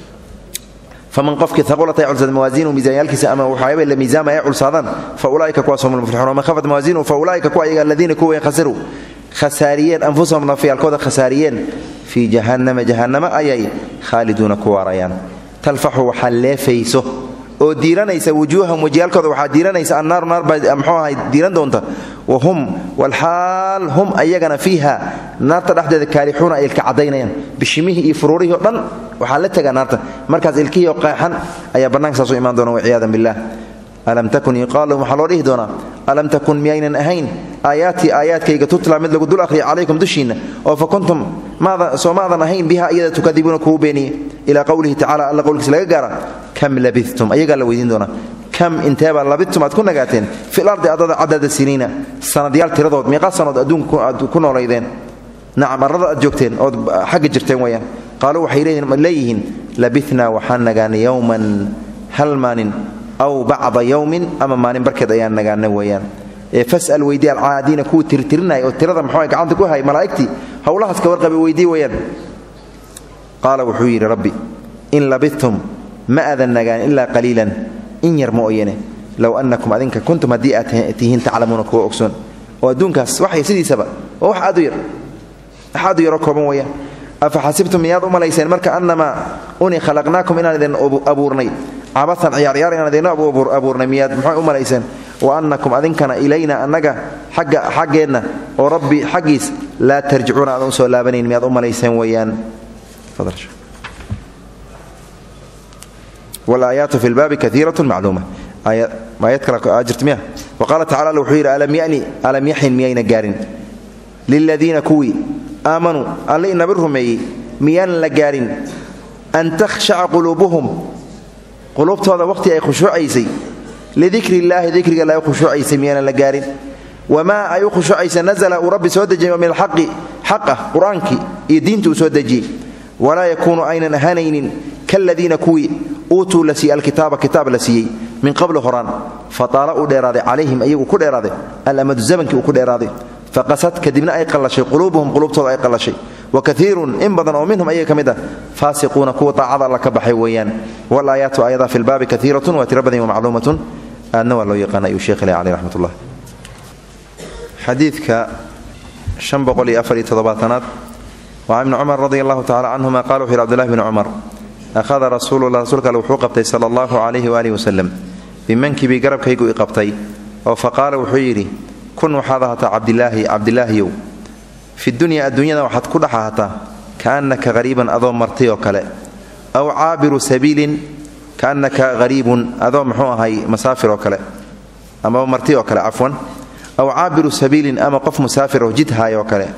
faman qofkii aqulat ay culsada mawaasiinu miisaanyaalkiisa ama waxyaaba la miisaama ay culsaadaan fa ulaaika kuwaas hum lmuflixuun waman khafat mawaasiinu fa ulaaika kuwa iyaga aladiina kuwa khasiruu khasaariyeen anfusahum nafyaalkooda khasaariyeen fii jahannama jahannama ayay khaaliduuna ku waarayaan talfaxu waxaa leefayso oo diiranaysa wujuuhahum wajiyaalkooda waxaa diiranaysa annaaru naar baa mxuu ahay diiran doonta wa hum walxaal hum ayagana fiiha naarta dhexdeeda kaalixuuna ay ilka caddaynayaan bishimihii iyo furuurihii o dhan waxaa la tegaa naarta markaas ilkihii oo qeexan ayaa bannaanka saas u imaan doona waciyaadan billaah alam takun yuqaalu waxaa loo dhihi doonaa alam takun miyaynan ahayn aayaatii aayaadkayga tutla mid lagu dul akhriya calaykum dushiinna oo fa kuntum soo maadan ahayn biha iyada tukadibuuna kugu beeniye ilaa qowlihi tacala alla qowlkiisa laga gaara kam labidtum ayagaa la weydiin doonaa kam inteebaa labidtum aad ku nagaateen fil ardi adada cadada siniina sanadyaal tiradood meeqa sanood adduunka aad ku noolaydeen nacam arrada aad joogteen ood xagga jirteen weyaan qaaluu waxay leeyihiin labitnaa waxaan nagaanay yowman hal maalin aw bacda yowmin ama maalin barkeed ayaan nagaana weeyaan fas'al weydii alcaadiina kuwii tirtirinaya oo tirada muxuu gacanta ku hay malaa'igtii howlahaas ka warqabay weydii weeyaan qaala wuxuu yidhi rabbi in labidtum ma aadan nagaan ilaa qaliilan in yar mooyane low annakum adinka kuntum haddii aad tihiin taclamuuna kuwa ogsoon oo adduunkaas waxay sidiisaba waa wax aad u yar wax aad u yaroo kooban weeyaan afa xasibtum miyaad u malayseen marka annamaa uni khalaqnaakum inaan idin abuurnay cabaan ciyaaryaar inaan idinno abuurnay miyaad muxuu u malayseen wa annakum adinkana ilayna annaga xagga xaggeenna oo rabbi xaggiis laa tarjicuuna aadan u soo laabanayn miyaad u malayseen weeyaan walaayaatu fi lbaabi kaiirat macluuma aayad kale jirta miya wa qaala tacala alla wuxuu yidhi alam yani alam yaxin miyayna gaarin liladiina kuwii aamanuu alle inabi rumeeyey miyaanan la gaarin an takhshaca quluubuhum quluubtooda waqhti ay khushuucaysay lidikri illaahi dikriga la khushuucaysay miyaanan la gaarin wamaa ay u khushuucaysa nazla uu rabbi soo dejiyay min alxaqi xaq ah qur-aankii iyo diinta uu soo dejiyey walaa yakuunu aynan ahaanaynin kaladiina kuwii uutuu la siiyey alkitaaba kitaab la siiyey min qabli horaan fataala uu dheeraaday calayhim ayagu ku dheeraaday alamadu zamankii uu ku dheeraaday faqasad kadibna ay qallashay quluubuhum quluubtooda ay qallashay wa kaiirun in badan oo minhum ayaga ka mid ah faasiquuna kuwa daacada alla ka baxay weeyaan walaayaatu aayada fi lbaabi kaiiratun waa tiro badan wamacluumatun aadna waa loo yaqaana ayuu sheekh ilahi caleh raxmat ullah xadiidka an boqol iyo afar iyo toddobaatanaad waa ibni cumar radi allahu tacala canhuma qala wuxu yhi abdullahi bni cumar akhada rasuulullah rasuulka alle wuxuu qabtay sala allahu calayhi waalihi wasalam bimankibii garabkaygu i qabtay oo fa qaala wuxuu yidhi kun waxaad ahataa cabdilaahi cabdilaahiyow fi dunya adduunyada waxaad ku dhex ahataa kaannaka hariiban adoo martay oo kale aw caabiru sabiilin kaannaka hariibun adoo muxuu ahay masaafir oo kale amaba marti oo kale cafwan aw caabiru sabiilin ama qof musaafir oo jidhaay oo kale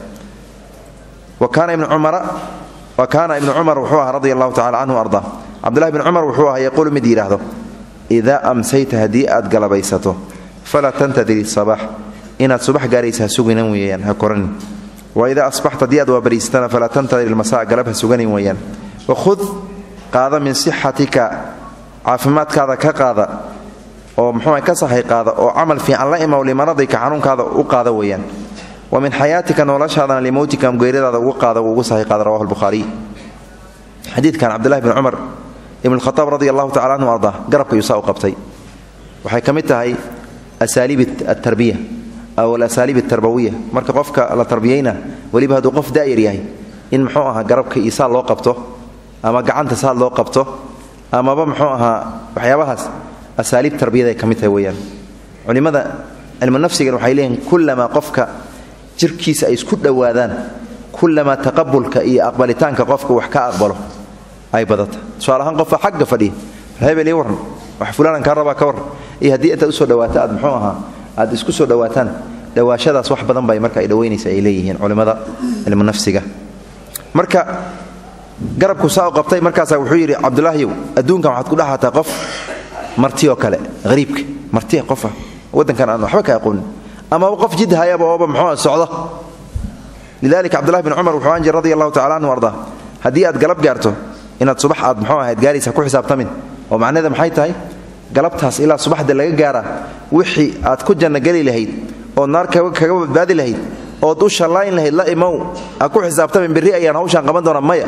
wa kaana ibnu cumara wa kaana ibnu cumar wuxuu ahaa radia allahu tacala canhu arda cabdullahi bni cumar wuxuu ahaa yaquulu mid yidhaahdo idaa amsayta haddii aad galabaysato falaa tantadiri sabax inaad subax gaaraysa ha suganan weeyaan ha koranin wa idaa asbaxta haddii aad waabariisatana falaa tantadir ilmasaa galab ha suganin weeyaan wakhud qaada min sixatika caafimaadkaada ka qaada oo muxuuha ka sahay qaada oo camal fiican la imaw limaradayka xanuunkaada u qaada weeyaan wa min xayaatika noloshaadana limowtika geeradaada ugu qaada ugu sahay qaada rawahu lbukhaariy xadiidkan cabdillahi bni cumar ibn khaaab radi allahu tacala anhu arda garabka yuusaa u qabtay waxay ka mid tahay asaaliib atarbiya aw alasaaliib atarbawiya marka qofka la tarbiyayna weliba hadduu qof daayar yahay in muxuu ahaa garabka isaa loo qabto ama gacanta saad loo qabto amaba muxuu ahaa waxyaabahaas asaaliib tarbiyada ay ka mid tahay weyaan culimmada cilmu nafsigan waxay leeyihin kullamaa qofka jirkiisa ay isku dhowaadaan kullamaa taqabulka iyo aqbalitaanka qofka wax ka aqbalo ay badata tusaale ahaan qofka xagga fadhiya hebel ii warran wax fulaanan kaa rabaa ka warran iyo haddii intaad usoo dhawaato aad muxuu ahaa aad isku soo dhowaataan dhawaashadaas wax badan bay marka ay dhowaynaysa ay leeyihiin culimmada cilmu nafsiga marka garabku saa u qabtay markaasaa wuxuu yidhi cabdulaahiyow adduunkan waxaad ku dhaxataa qof marti oo kale hariibka marti qofa waddankan aan waxba ka aqoonin amaba qof jid hayaba ooba muxuu socdo lidalika cabdullahi bin cumar wuxuu aan jir radi allahu tacala anhu arda haddii aad galab gaarto inaad subax aad muxuu ahayd gaaraysa ku xisaabtamin oo macnaheeda maxay tahay galabtaas ilaa subaxda laga gaara wixii aad ku jannogeli lahayd ood naar kaga badbaadi lahayd ood u shallayn lahayd la imow ha ku xisaabtamin berri ayaan hawshaan qaban doonaa maya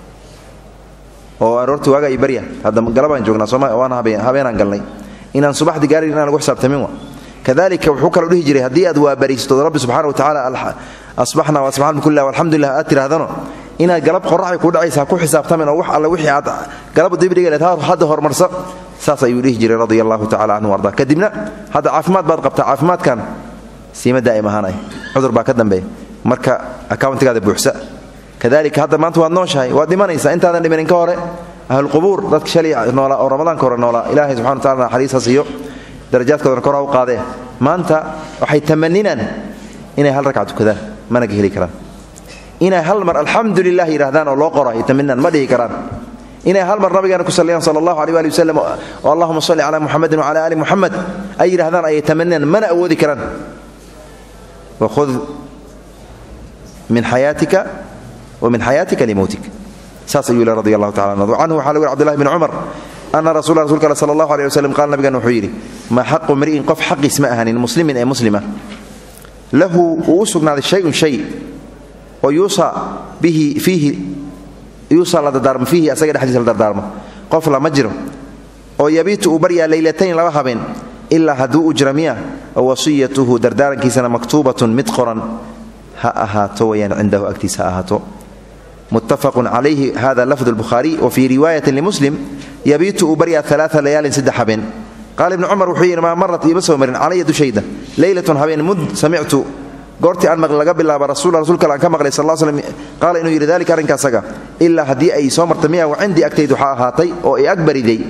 oo aroorti waaga iyo barya hadda galabaan joognaa sooma waana habeenaan galnay inaan subaxdii gaarin inaan lagu xisaabtamin wa kadalika wuxuu kaloo dhihi jiray haddii aad waabariistood rabbi subxana wa tacala asbaxna wasbaxna bikullah walxamdulilah aad tidhaahdano inaad galab qoraxay ku dhacaysa ha ku xisaabtamin oo wax alle wixii aad galaba dibdhiga leed hadda horumarsa saas ayuu dhihi jiray radia allahu tacala canhu arda kadibna hadda caafimaad baad qabtaa caafimaadkan siima daa'im ahaanay cudur baa ka dambeeya marka akawntigaada buuxsa kadalika hadda maanta waad nooshahay waad dhimanaysaa intaadan dhimanin ka hore ahlulqubuur dadka shalay noolaa oo ramadaanka hore noolaa ilahay subxana wa tacala naxariisaas iyo darajaadkoodana kor ha u qaadee maanta waxay tamaninaan inay hal ragca tukadaan mana ka heli karaan inay hal mar alxamdu lilah yidhahdaan oo loo qoro ay taminaan ma dhihi karaan inay hal mar nabigeena ku saliyaan sala allahu aleh ali wasalam oo allahuma salli calaa muxamedin wacala ali muxamed ay yidhahdaan ayay taminaan mana awoodi karaan wakhud min xayaatika wa min xayaatika limowtik saas ayuu yili radi allahu tacala anhu canhu waxaa lagu yiri cbdullahi bn cumar ana rasula rasulka ale sala allahu aleh waslem qaala nabigeena wuxuu yidhi maa xaqu mri'in qof xaqiis ma ahanin muslimin ee muslima lahu uu u sugnaaday shayun shay oo yuusa bihi fiihi yuusa la dardaarmo fiihi asaga dhexdiisa la dardaarmo qof lama jiro oo yabiitu uu baryaa leylatayn laba habeen ilaa hadduu u jira miya wasiyatuhu dardaarankiisana maktuubatun mid qoran ha ahaato wayaan cindahu agtiisa ha ahaato muttafaqun calayhi hada lafdu lbukhaariy wa fii riwaayatin limuslim yabiitu uu baryaa alaaa layaalin saddex habeen qaala ibnu cumar wuxuu yidhi maa marat iima soo marin calaya dushayda leylatun habeen mud samictu goortii aan maqli laga bilaaba rasuula rasulka aan ka maqlay sal slm qaala inuu yidhi dalika arrinkaasaga ilaa haddii ay soo marta miya wa cindii agtayd waxaa ahaatay oo i ag bariday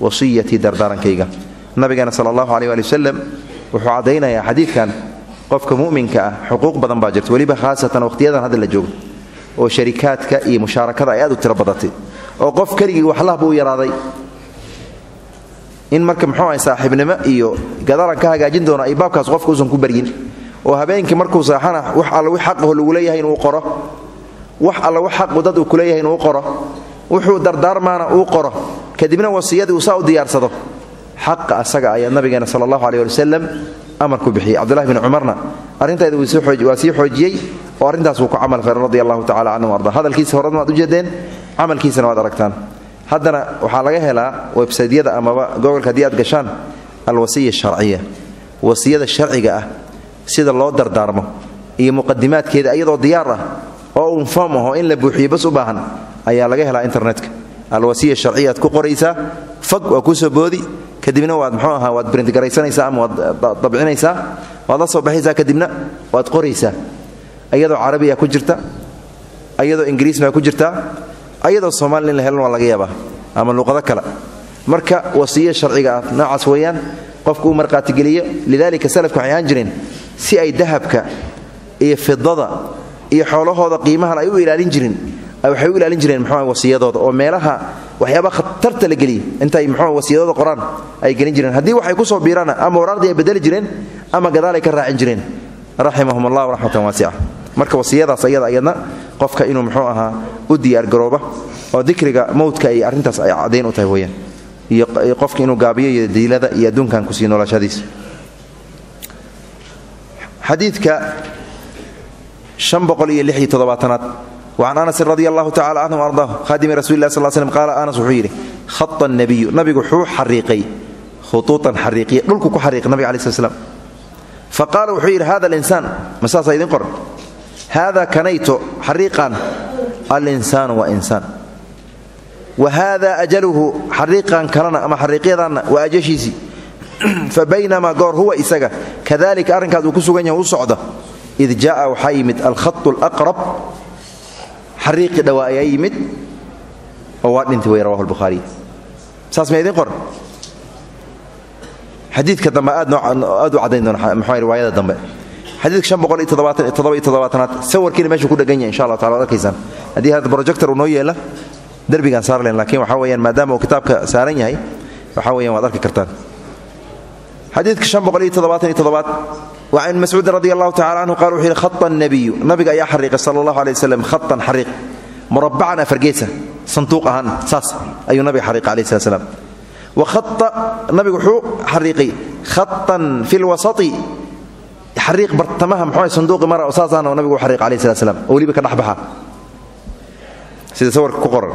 wasiyatii dardaarankayga nabigeena sala allahu aleh ali wasalam wuxuu caddaynayaa xadiidkan qofka mu'minka ah xuquuq badan baa jirta weliba khaasatan wakhtiyadan hadda la joogo oo sharikaadka iyo mushaarakada ay aad u tiro badatay oo qof keligii waxlahba u yaraaday in marka muxuu ahay saaxiibnimo iyo gadaalan ka hagaajin doono ay baabkaas qofka uusan ku baryin oo habeenkii markuu saaxana wax alla wix xaqaho lagu leeyahay inuu qoro wax alla wax xaqu dad uu ku leeyahay inuu qoro wuxuu dardaarmaana uu qoro kadibna wasiyadii uu saa u diyaarsado xaqa asaga ayaa nabigeena sala allahu aleh ali wasalam amar ku bixiyey cabdullahi bni cumarna arrintaeda waa sii xoojiyey oo arrintaas wuu ku camal falay radi allahu tacala canhu arda hadalkiisa horena waad ujeedeen camalkiisana waad aragtaan haddana waxaa laga helaa websaydyada amaba gobolka haddii aad gashaan alwasiya sharciya wasiyada sharciga ah sida loo dardaarmo iyo muqadimaadkeeda iyadoo diyaar ah oo un foom aho in la buuxiyo bas u baahan ayaa laga helaa internetka alwasiya sharciya aad ku qoraysaa fag waa kusoo boodi kadibna waad mxuu ahaa waad brintgaraysanaysaa ama waad dabcinaysaa waad la soo baxaysaa kadibna waad qoraysaa ayadoo carabiya ku jirta ayadoo ingiriisna ku jirtaa ayadoo soomaali in la helan waa laga yaabaa ama luqado kale marka wasiya sharciga ah noocaas weeyaan qofku uu marqaatigeliyo lidalika salafka waxay ahaan jireen si ay dahabka iyo fidada iyo xoolahooda qiimahan ay u ilaalin jirin waxay u ilaalin jireen mxuu wasiyadooda oo meelaha waxyaaba khatarta la geliya intay mxuu wasiyadooda qoraan ay gelin jireen haddii waxay kusoo biiraana ama waraaqdii ay bedeli jireen ama gadaalay ka raacin jireen raximahum allah raxmatan waasica marka wasiyadaas ayada ayadna qofka inuu mxuu ahaa u diyaargarooba oo dikriga mowdka ay arrintaas ay caddayn u tahay weyaan iyo qofka inuu gaabiyo iyo diilada iyo adduunkan kusii noolashadiisa xadiidka an boqol iyo lix iyo toddobaatanaad wacan anasin radi allahu tacala canhu ardaahu khadimi rasuli lah sal slm qaala anas wuxuu yidhi khata nabiyu nabigu wuxuu xariiqay khuuuan xariiqiya dhulku ku xariiqay nabiga alai sl slam fa qaala wuxuu yidhi hada alinsaan ma saasaa idin qoran haada kanayto xariiqan alinsaanu waa insaan wa haada ajaluhu xariiqan kalena ama xariiqyadanna waa ajashiisii fa baynamaa goor huwa isaga kadalika arrinkaas uu ku sugan yahay u socda id jaaa waxaa yimid alkhatu alaqrab xariiqii dhawaa ayaa yimid oo waa dhintay wey rawahu lbukhaariy saas ma idin qoran xadiidka dambe aad u caddayn doona mxua riwaayada dambe xadiidka shan boqol iyo toddobaatan iyo toddoba iyo toddobaatanaad sawirkiina meeshuu ku dhegan yahay insha allah tacala ad arkaysaan haddii hadda projector uu noo yeela derbigaan saar len lakiin waxaa weyaan maadaama uu kitaabka saaran yahay waxaa weyan waad arki kartaan xadiidka shan boqol iyo toddobaatan iyo toddobaad wa can mascuudin radi allahu tacala canhu qala wuxuu yidhi khata nabiyu nabiga ayaa xariiqay sala allahu alay waslem khatan xariiq murabacan afargeesa sanduuq ahaan saas ayuu nabiga xariiqay alayh slat slam wa khata nabigu wuxuu xariiqay khatan fi lwasati xariiq bartamaha muxuu sanduuqi mara oo saasaana nabigu u xariiqay alayh slat slam oo weliba ka dhexbaxa sida sawirka ku qoran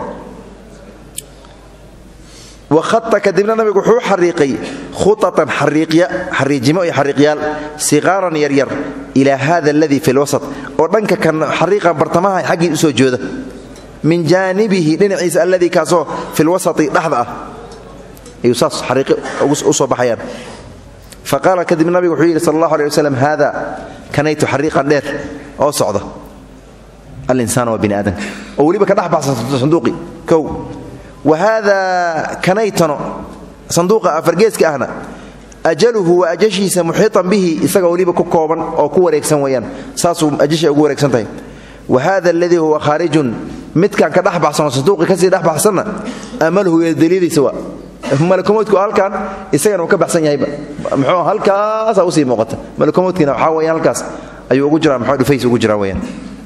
wahaa kadibna nabigu wuxuu xariiqay khuatan xariijimo iyo xariiqyaal siqaaran yaryar ilaa hada aladii fi lwasat oo dhanka kan xariiqa bartamaha xaggii usoo jooda min jaanibihi dhinaciisa alladii kaasoo fi lwasati dhexda ah ayuu saas xariiqi u soo baxayaan fa qaala kadib nabigu wuxuu yidhi sal allahu aleh waslem haada kanaytu xariiqan dheer oo socda alinsaan waa bini aadamka oo weliba ka dhex baxsan sanduuqi kow wahada kanaytano sanduuqa afargeeska ahna ajaluhu waa ajashiisa muxiitan bihi isaga weliba ku kooban oo ku wareegsan weyaan saasuu ajasha ugu wareegsan tahay wa hada aladii huwa khaarijun midkan ka dhex baxsanoo sanduuqi kasii dhex baxsanna amaluhu daliiliisa waa malakomoodku halkan isagana uu ka baxsan yahayba muxuu halkaasa usii muuqata malakomoodkiina waxaa weyaan halkaas ayuu ugu jiraa muxuu dhufays ugu jiraa weyaan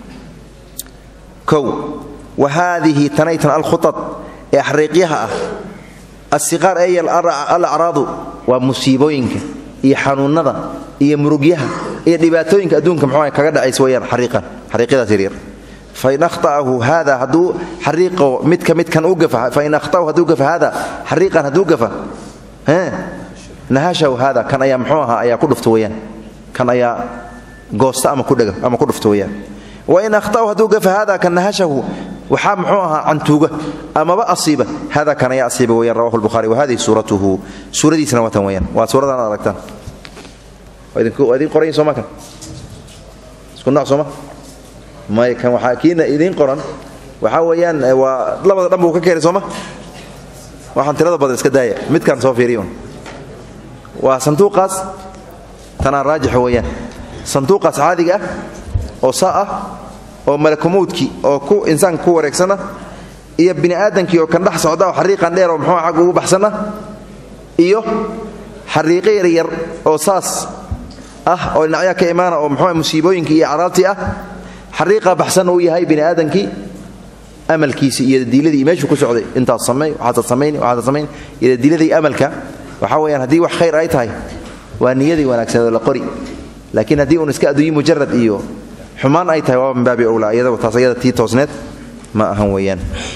kow wa haadihi tanaytan alkhuad ee xariiqyaha ah asiqaar ey alacraadu waa musiibooyinka iyo xanuunada iyo murugyaha iyo dhibaatooyinka adduunka mxuu kaga dhacays weyaan xariiqan xariiqyadaas yaryar fain ahta'ahu hada hadduu xariiqo midka midkan u gafa fain ahta'ahu hadduu gafa hada xariiqan hadduu gafa nahashahu hada kan ayaa mxuu ahaa ayaa ku dhufta weyaan kan ayaa goosta ama kudhega ama ku dhufta weyaan wain ahta'ahu hadduu gafa hada kan nahashahu waxaa mxuu ahaa cantuuga amaba asiiba hada kan ayaa asiiba weyaan rawahu lbuhari wahadihi suuratuhu suuradiisna waatan weyaan waa suuradan ad aragtaan waa idin qoran soma kan isku nooc sooma may kan waxaa kiina idiin qoran waxaa weeyaan waa labada dhan buu ka keenay sooma waxaan tirada badan iska daaya midkaan soo fiiriyon waa sanduuqaas tanaa raajix weeyaan sanduuqaas caadiga ah oo saa ah oo malakumowdkii oo ku insaanka ku wareegsana iyo bini aadamkii oo kan dhex socda oo xariiqan dheer oo muxuu xag ugu baxsana iyo xariiqo yaryar oo saas ah oo dhinacyaa ka imaana oo muxuu musiibooyinkii iyo caraabtii ah xariiqa baxsanna uu yahay bini aadamkii amalkiisi iyo diiladii meeshuu ku socday intaas samey waxaasad samayn waxaasad samayn iyo diiladii amalka waxaa weeyaan haddii wax khayr ay tahay waa niyadii wanaagsaneed oo la qori laakiin haddii uun iska adduunye mujarad iyo xumaan ay tahay waa min baabi owlaa iyadaba taas ayada tii toosneed ma ahan weeyaan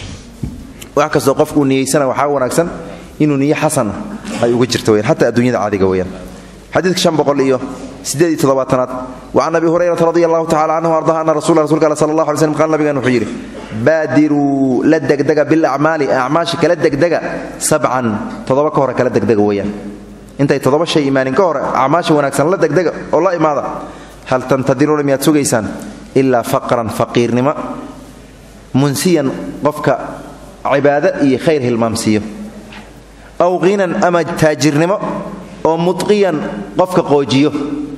wax kastoo qofkuu niyeysana waxaa wanaagsan inuu niyo xasana ay uga jirto weyaan xataa adduunyada caadiga weeyaan xadiidka shan boqol iyo siddeed iyo toddobaatanaad wacan abi hurayrata radi allahu tacala canhu ardaha ana rasula rasulka al sala allah alay slm qaal nabigan wuxuu yidhi baadiruu la degdega bilacmaali acmaasha kala degdega sabcan toddoba ka hore kala degdega weeyaan intay toddoba shay imaanin ka hore acmaasha wanaagsan la degdega oo la imaada hal tantadiruuna miyaad sugaysaan ilaa faqran faqiirnimo munsiyan qofka cibaado iyo khayr hilmaamsiiyo aw hinan ama taajirnimo oo muqiyan qofka qoojiyo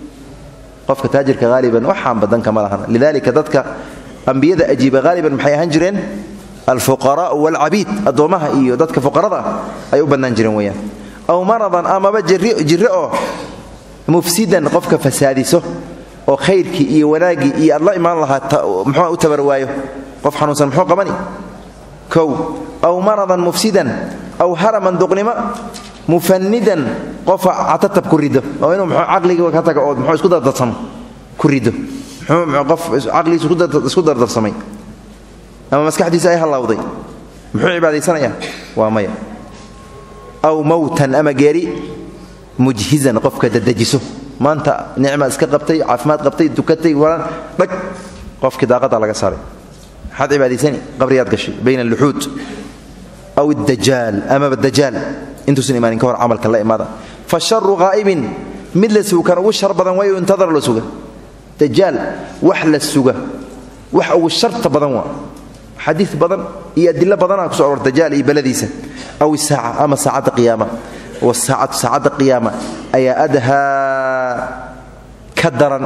qofka taajirka haaliban waxaan badanka ma lahan lidalika dadka ambiyada ajiiba haaliban maxay ahaan jireen alfuqaraau waalcabiid addoommaha iyo dadka fuqarada ah ay u bannaan jireen weyaan aw maradan amaba jirre oo mufsidan qofka fasaadiso oo khayrkii iyo wanaaggii iyo aad la imaan lahaa muxuu u tabar waayo qof xanuunsan muxuu qabani kow aw maradan mufsidan aw haraman duqnimo mufanidan qofa catatab ku rido oo inuu mxuu caqliga ka taga oo muxuu isku dardarsamo ku rido muxuu qof caqligiisu isku dardarsamay ama maskaxdiisa ay hallawday muxuu cibaadaysanayaa waa maya aw mowtan ama geeri mujhizan qofka dadejiso maanta nicma iska qabtay caafimaad qabtay dukatay walaan dhag qofkii daaqada laga saaray maxaad cibaadaysani qabriyaad gashay bayna aluxuud aw dajaal amaba dajaal intuusan imaanin ka hor camalkan la imaada fa sharu haa'ibin mid la suga kan ugu shar badan waayo intadar la suga dajaal wax la suga wax ugu sharta badan waa xadiid badan iyo adilo badanaa kuso aror dajaal iyo beladiisa aw isaaca ama saacadda qiyaama wasaacatu saacadda qiyaama ayaa adhaa ka daran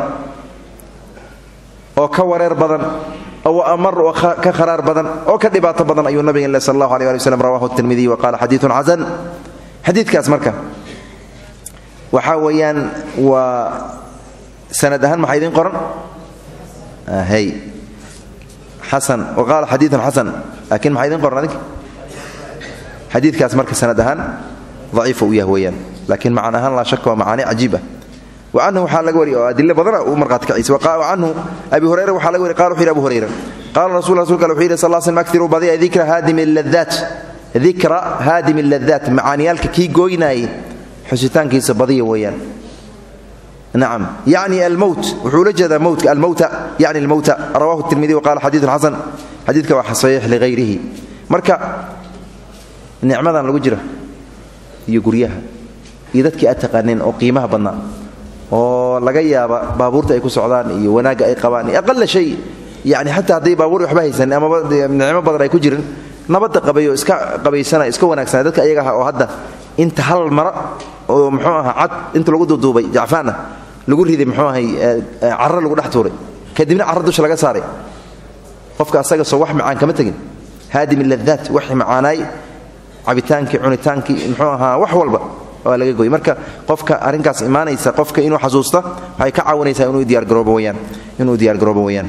oo ka wareer badan oo amar oo ka kharaar badan oo ka dhibaato badan ayuu nabiga le sal allahu aleh ali wslam rawahu tirmidiy wa qaala xadiiun xasan xadiidkaas marka waxaa weeyaan waa sanad ahaan maxaa idiin qoran hy xasan wa qaala xadiiun xasan laakiin maxaa idiin qoran adinka xadiidkaas marka sanad ahaan daciifa u yah weeyaan laakiin macan ahaan laa shaka waa macaani cajiib ah wacanhu waxaa laga wariy oo adilo badana uu marhaati kaciisa canhu abi hurayra waxaa laga wariy qala wuxu yidhi abu hurayra qaala rasul rasulka wuxuu yidhi sal slm aktiruu badiya dikra haadimi ladaat dikra haadimi ladaat macaaniyaalka kii gooynaayay xusitaankiisa badiya weeyaan nacam yacni almowt wuxuu la jeedaa mowtka almowta yacni almowta rawahu tirmidi wa qala xadiidun xasan xadiidka waa saxiix ligayrihi marka nicmadan lagu jira iyo guryaha iyo dadkii aad taqaaneen oo qiimaha badnaa oo laga yaaba baabuurta ay ku socdaan iyo wanaagga ay qabaan iyo aqala shay yani xataa hadday baabuur waxba haysan amaba nicmo badan ay ku jirin nabadda qabayo iska qabaysana iska wanaagsana dadka ayaga aha oo hadda inta hal mara oo muxuu aha cad inta lagu duuduubay jacfaana lagu riday muxuu ahay carro lagu dhex tuuray kadibna carro dusha laga saaray qofka asaga soo wax macaan kama tegin haadimi ladaat waxi macaanaay cabitaankii cunitaankii muxuu ahaa wax walba waa laga goy marka qofka arrinkaas imaanaysa qofka inuu xasuusta waxay ka caawinaysaa inuu diyaargaroobo weyaan inuu diyaargaroobo weyaan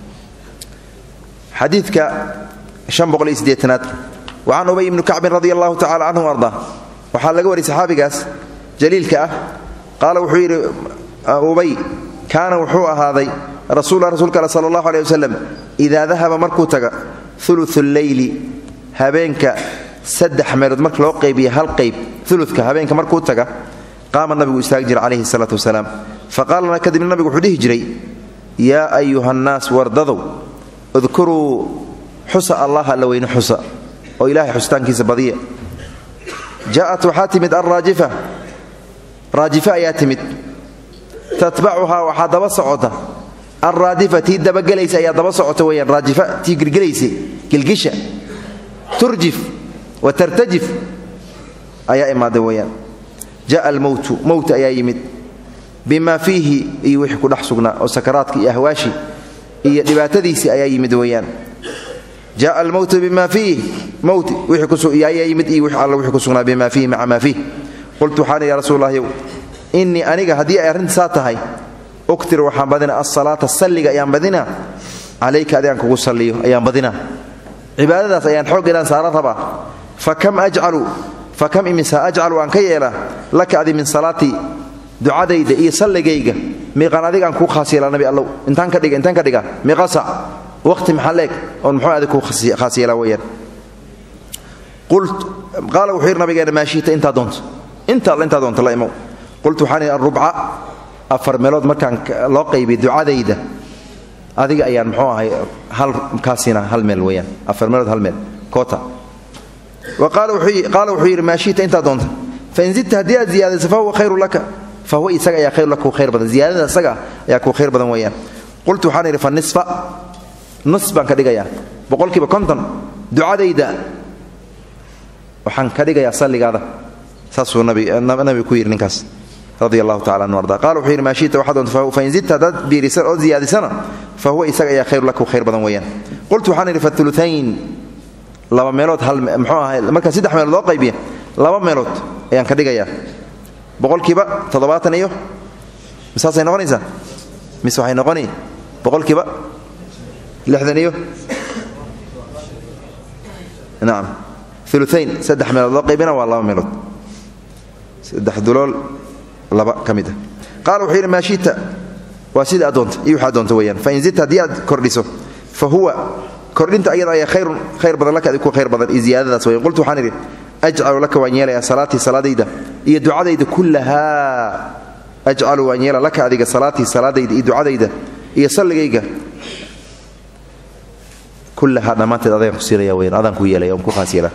xadiidka an boqol iyo sideetanaad wa can ubay ibni kacbin radi allahu tacala canhu arda waxaa laga wariyay saxaabigaas jaliilka ah qaala wuxuu yidhi ubay kaana wuxuu ahaaday rasuula rasuulka al sala allahu aleh wasalam idaa dahaba markuu taga ulu leyli habeenka saddex meelood marka loo qaybiya hal qayb uluka habeenka markuu taga qaama nabigu istaagi jira calayhi salaatu wasalaam faqaalana kadibna nabigu wuxuu dhihi jiray yaa ayuha nnaas wardadow udkuruu xusa allah alla weyne xusa oo ilahay xusitaankiisa badiya jaaءat waxaa timid alraajifa raajifa ayaa timid tatbacuhaa waxaa daba socota alraadifa tii dabagelaysa ayaa daba socota weyaan raajifa tii gelgelaysa gelgisha turjif wa tartajif ayaa imaaday weyaan ja'a almowtu mowt ayaa yimid bimaa fiihi iyo wixii ku dhex sugnaa oo sakaraadka iyo ahwaashi iyo dhibaatadiisii ayaa yimid weyaan jaءa almowtu bima fiih mowt ayaa yimid iyo all wixii ku sugnaa bima fiihi maca maa fiih qultu waxaan ya rasuul lahyow innii aniga haddii ay arrinta saa tahay uktir waxaan badina asalaata salliga ayaan badina calayka adigaan kugu salliyo ayaan badina cibaadadaas ayaan xooggeedaan saaran rabaa fakam ajcalu fakam imisa ajcalu aan ka yeelaa laka adi min salaatii ducadayda iyo salligayga miiqaan adigaan kuu khaas yeelaa nabi allow intaan ka dhiga intaan ka dhiga miiqa sac waqti maxaa leeg oon muxuu adig kuu khaas yeelaa weeyaan qaala wuxuu yidhi nabigeena maa shiita intaa doonto inta alla intaa doonto la imow qultu waxaan idhi arubca afar meelood markaan loo qaybiy ducadayda adiga ayaan muxuu ahay hal kaasina hal meel weeyaan afar meelood hal meel koota wa qaala wuxuu yidhi maa shiita intaa doonta fain zidta haddii aad ziyaadayso fahuwa khayru laka fahuwa isaga ayaa khayru laka kuu khayr badan ziyaadada isaga ayaa kuu khayr badan weeyaan qultu waxaan idhi fa nisfa nus baan ka dhigayaa boqolkiiba konton ducadayda waxaan ka dhigayaa salligaada saasuu nabiga ku yidhi ninkaas radia allahu tacala anhu arda qala wuxuu yidhi maa shita waxaa doonta fain zidta haddaad biirisan oo ziyaadisana fa huwa isaga ayaa khayru laka khayr badan weeyaan qultu waxaan idhi fauluayn laba meelood hal muxuu ahay markaa saddex meelood loo qaybiya laba meelood ayaan ka dhigayaa boqolkiiba toddobaatan iyo misaasay noqonaysaa mise waxay noqoni boqolkiiba lixdan iyo nacam uluayn saddex meelood loo qaybina waa laba meelood saddex dulool laba ka mid ah qaala wuxuu yidhi maa shita waa sida aad doonta iyo waxaad doonta weeyaan fain zidta haddii aad kordhiso fa huwa kordhinta ayada ayaa khayrun khayr badan laka adig ku khayr badan iyo ziyaadadaas weyan qultu waxaan idhi ajcalu laka waan yeelayaa salaatii salaadayda iyo ducadayda kullahaa ajcalu waan yeela laka adiga salaatii salaadayda iyo ducadayda iyo salligayga kullahaa dhammaanteed adaan ku siinaya weyan adaan ku yeelaya on ku khaas yeela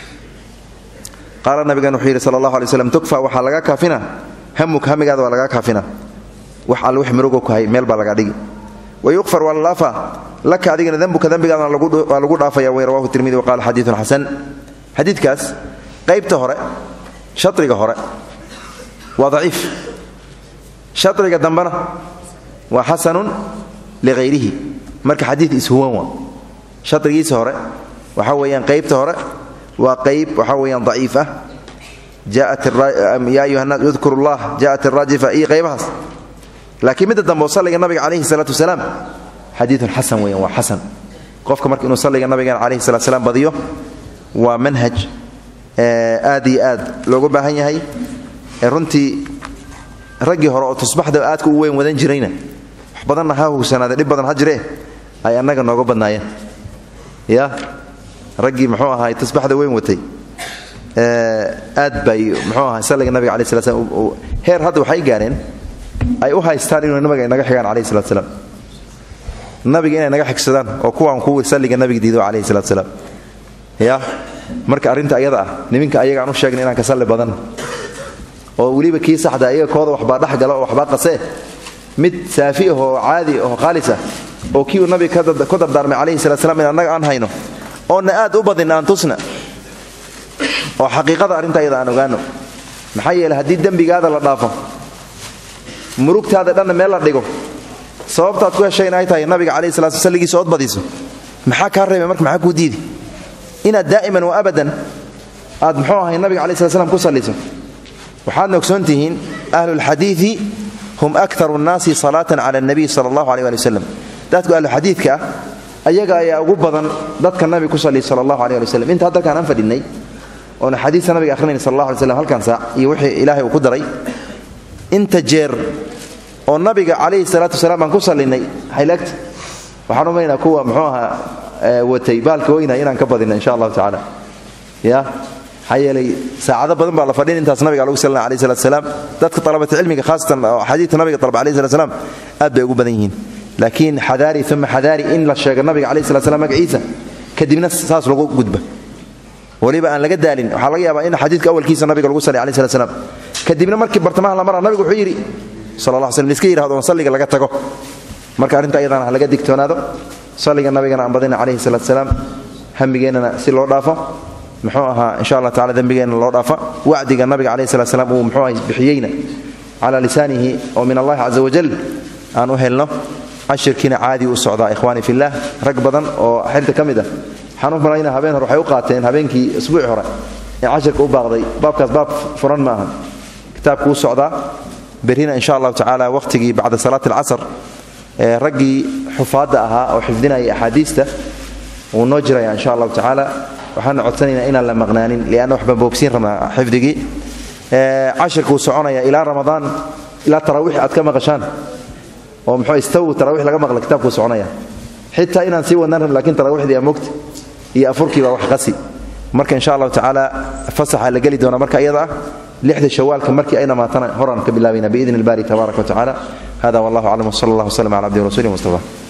qaala nabigan wuxuu yidhi sala allahu alay slam tukfa waxaa laga kaafina hamuk hamigaada waa lagaa kaafina wax alle wix murugo ku hay meel baa laga dhigi wayukfar waa la dhaafaa laka adigana dembuka dembigaadana waa lagu dhaafaya wey rawahu tirmidi wa qaala xadiidun xasan xadiidkaas qaybta hore shariga hore waa daciif shariga dambena waa xasanun lighayrihi marka xadiid ishuwan waa sharigiisa hore waxaa weeyaan qaybta hore waa qayb waxaa weeyaan daciif ah yaa ayuha naas udkuru llah jaءat iraajifa iyo qaybahaas laakiin midda dambe oo salliga nabiga calayhi salaatu wasalaam xadiidun xasan weeyaan waa xasan qofka marka inuu salliga nabigeena calayhi salatu salaam badiyo waa manhaj aad iyo aad loogu baahan yahay runtii raggii hore oo tusbaxda aadka u weyn wadan jirayna wax badanna ha hugsanaade dhib badan ha jiree ay annaga nooga badnaayeen ya raggii muxuu ahaay tusbaxda weyn watay aad bay muxuu ahay salliga nabiga alai slat slam heer hadda waxay gaareen ay u haystaan inuu nabiga inaga xigaan calayhi salat slaam nabiga inay naga xigsadaan oo kuwaan kuwii salliga nabiga diido calayhi salat slaam ya marka arrinta ayada ah niminka ayagaan u sheegna inaan ka salli badan oo weliba kii saxda ayaga kooda waxbaa dhex gala oo waxbaa qasee mid saafi ah oo caadi oo khaalis ah oo kii uu nabiga ku dardaarmay calayhi salat slam in annaga aan hayno oonna aad u badin aan tusna oo xaqiiqada arrinta ayada aan ogaano maxaa yeele haddii dembigaada la dhaafo murugtaada dhanna meel la dhigo sababtaad ku heshay in ay tahay nabiga calayhi salatu salligiisa ood badiso maxaa kaa reebay marka maxaa kuu diidi inaad daa'iman wa abadan aad muxuu ahay nabiga calayi slat slam ku salliso waxaadna ogsoon tihiin ahlulxadiidi hum aktaru nnaasi salaatan cala alnabiy sala allahu aleh ali wasalam dadku ahluxadiidka ah ayaga ayaa ugu badan dadka nabiga ku salliya sala allahu aleh ali waslem inta hadalkaan aan fadhinnay oona xadiista nabiga akhrinayna sal allah alay slam halkan saac iyo wixii ilaahay uu ku daray inta jeer oo nabiga calayhi salaatu wasalaam aan ku sallinay xaylaagta waxaan umaynaa kuwa muxuu ahaa watay baalka weyna inaan ka badina insha allahu tacaala ya maxaa yeelay saacado badan baa la fadhin intaas nabiga lagu salina alayh salat salaam dadka talabata cilmiga khaasatan oo xadiidka nabiga dalba alayh salat salaam aad bay ugu badan yihiin laakiin xadaari uma xadaari in la sheego nabiga calayh salat slam magaciisa kadibna saas lagu gudba weliba aan laga daalin waxaa laga yaabaa in xadiidka awalkiisa nabiga lagu saliy alayh salat slam kadibna markii bartamaha la mara nabigu wuxuu yidhi sal la sl liska yihahdo on salliga laga tago marka arrinta ayadana ha laga digtoonaado salliga nabigana aan badina calayhi salaat salaam hamigeennana si loo dhaafo muxuu ahaa insha allah tacala dembigeenna loo dhaafa wacdiga nabiga calayhi salat slam uu muxuu aha bixiyeyna calaa lisaanihi oo min allahi casa wajal aan u helno cashirkiina caadi u socdaa ikhwaani fillaah rag badan oo xilta ka mid ah waxaan u malayna habeen hore waxay u qaateen habeenkii isbuuci hore ee cashirka u baaqday baabkaas baab furan ma aha kitaabku u socdaa berrina insha allahu tacaala wakhtigii bacda salaat alcasr ee raggii xufaadda ahaa oo xifdinaya axaadiista wuu noo jiraya insha allahu tacaala waxaana codsanaynaa inaan la maqnaanin lianna waxbaan boogsiin rabnaa xifdigii cashirka uu soconaya ilaa ramadaan ilaa taraawiix aad ka maqashaan oo muxuu istaw tarawix laga maqla kitaabkuu soconaya xitaa inaan sii wadnaan rabn lakin tarawixdii aa mogta iyo afurkii baa wax qasi marka insha allahu tacaala fasaxa la geli doona marka iyada ah lixda shawaalka markii ay dhamaatana horaan ka bilaabayna biidn ilbari tabaaraka wa tacala hada wallahu aclam wsala allah wslm cala abdihi rasuuli mustafa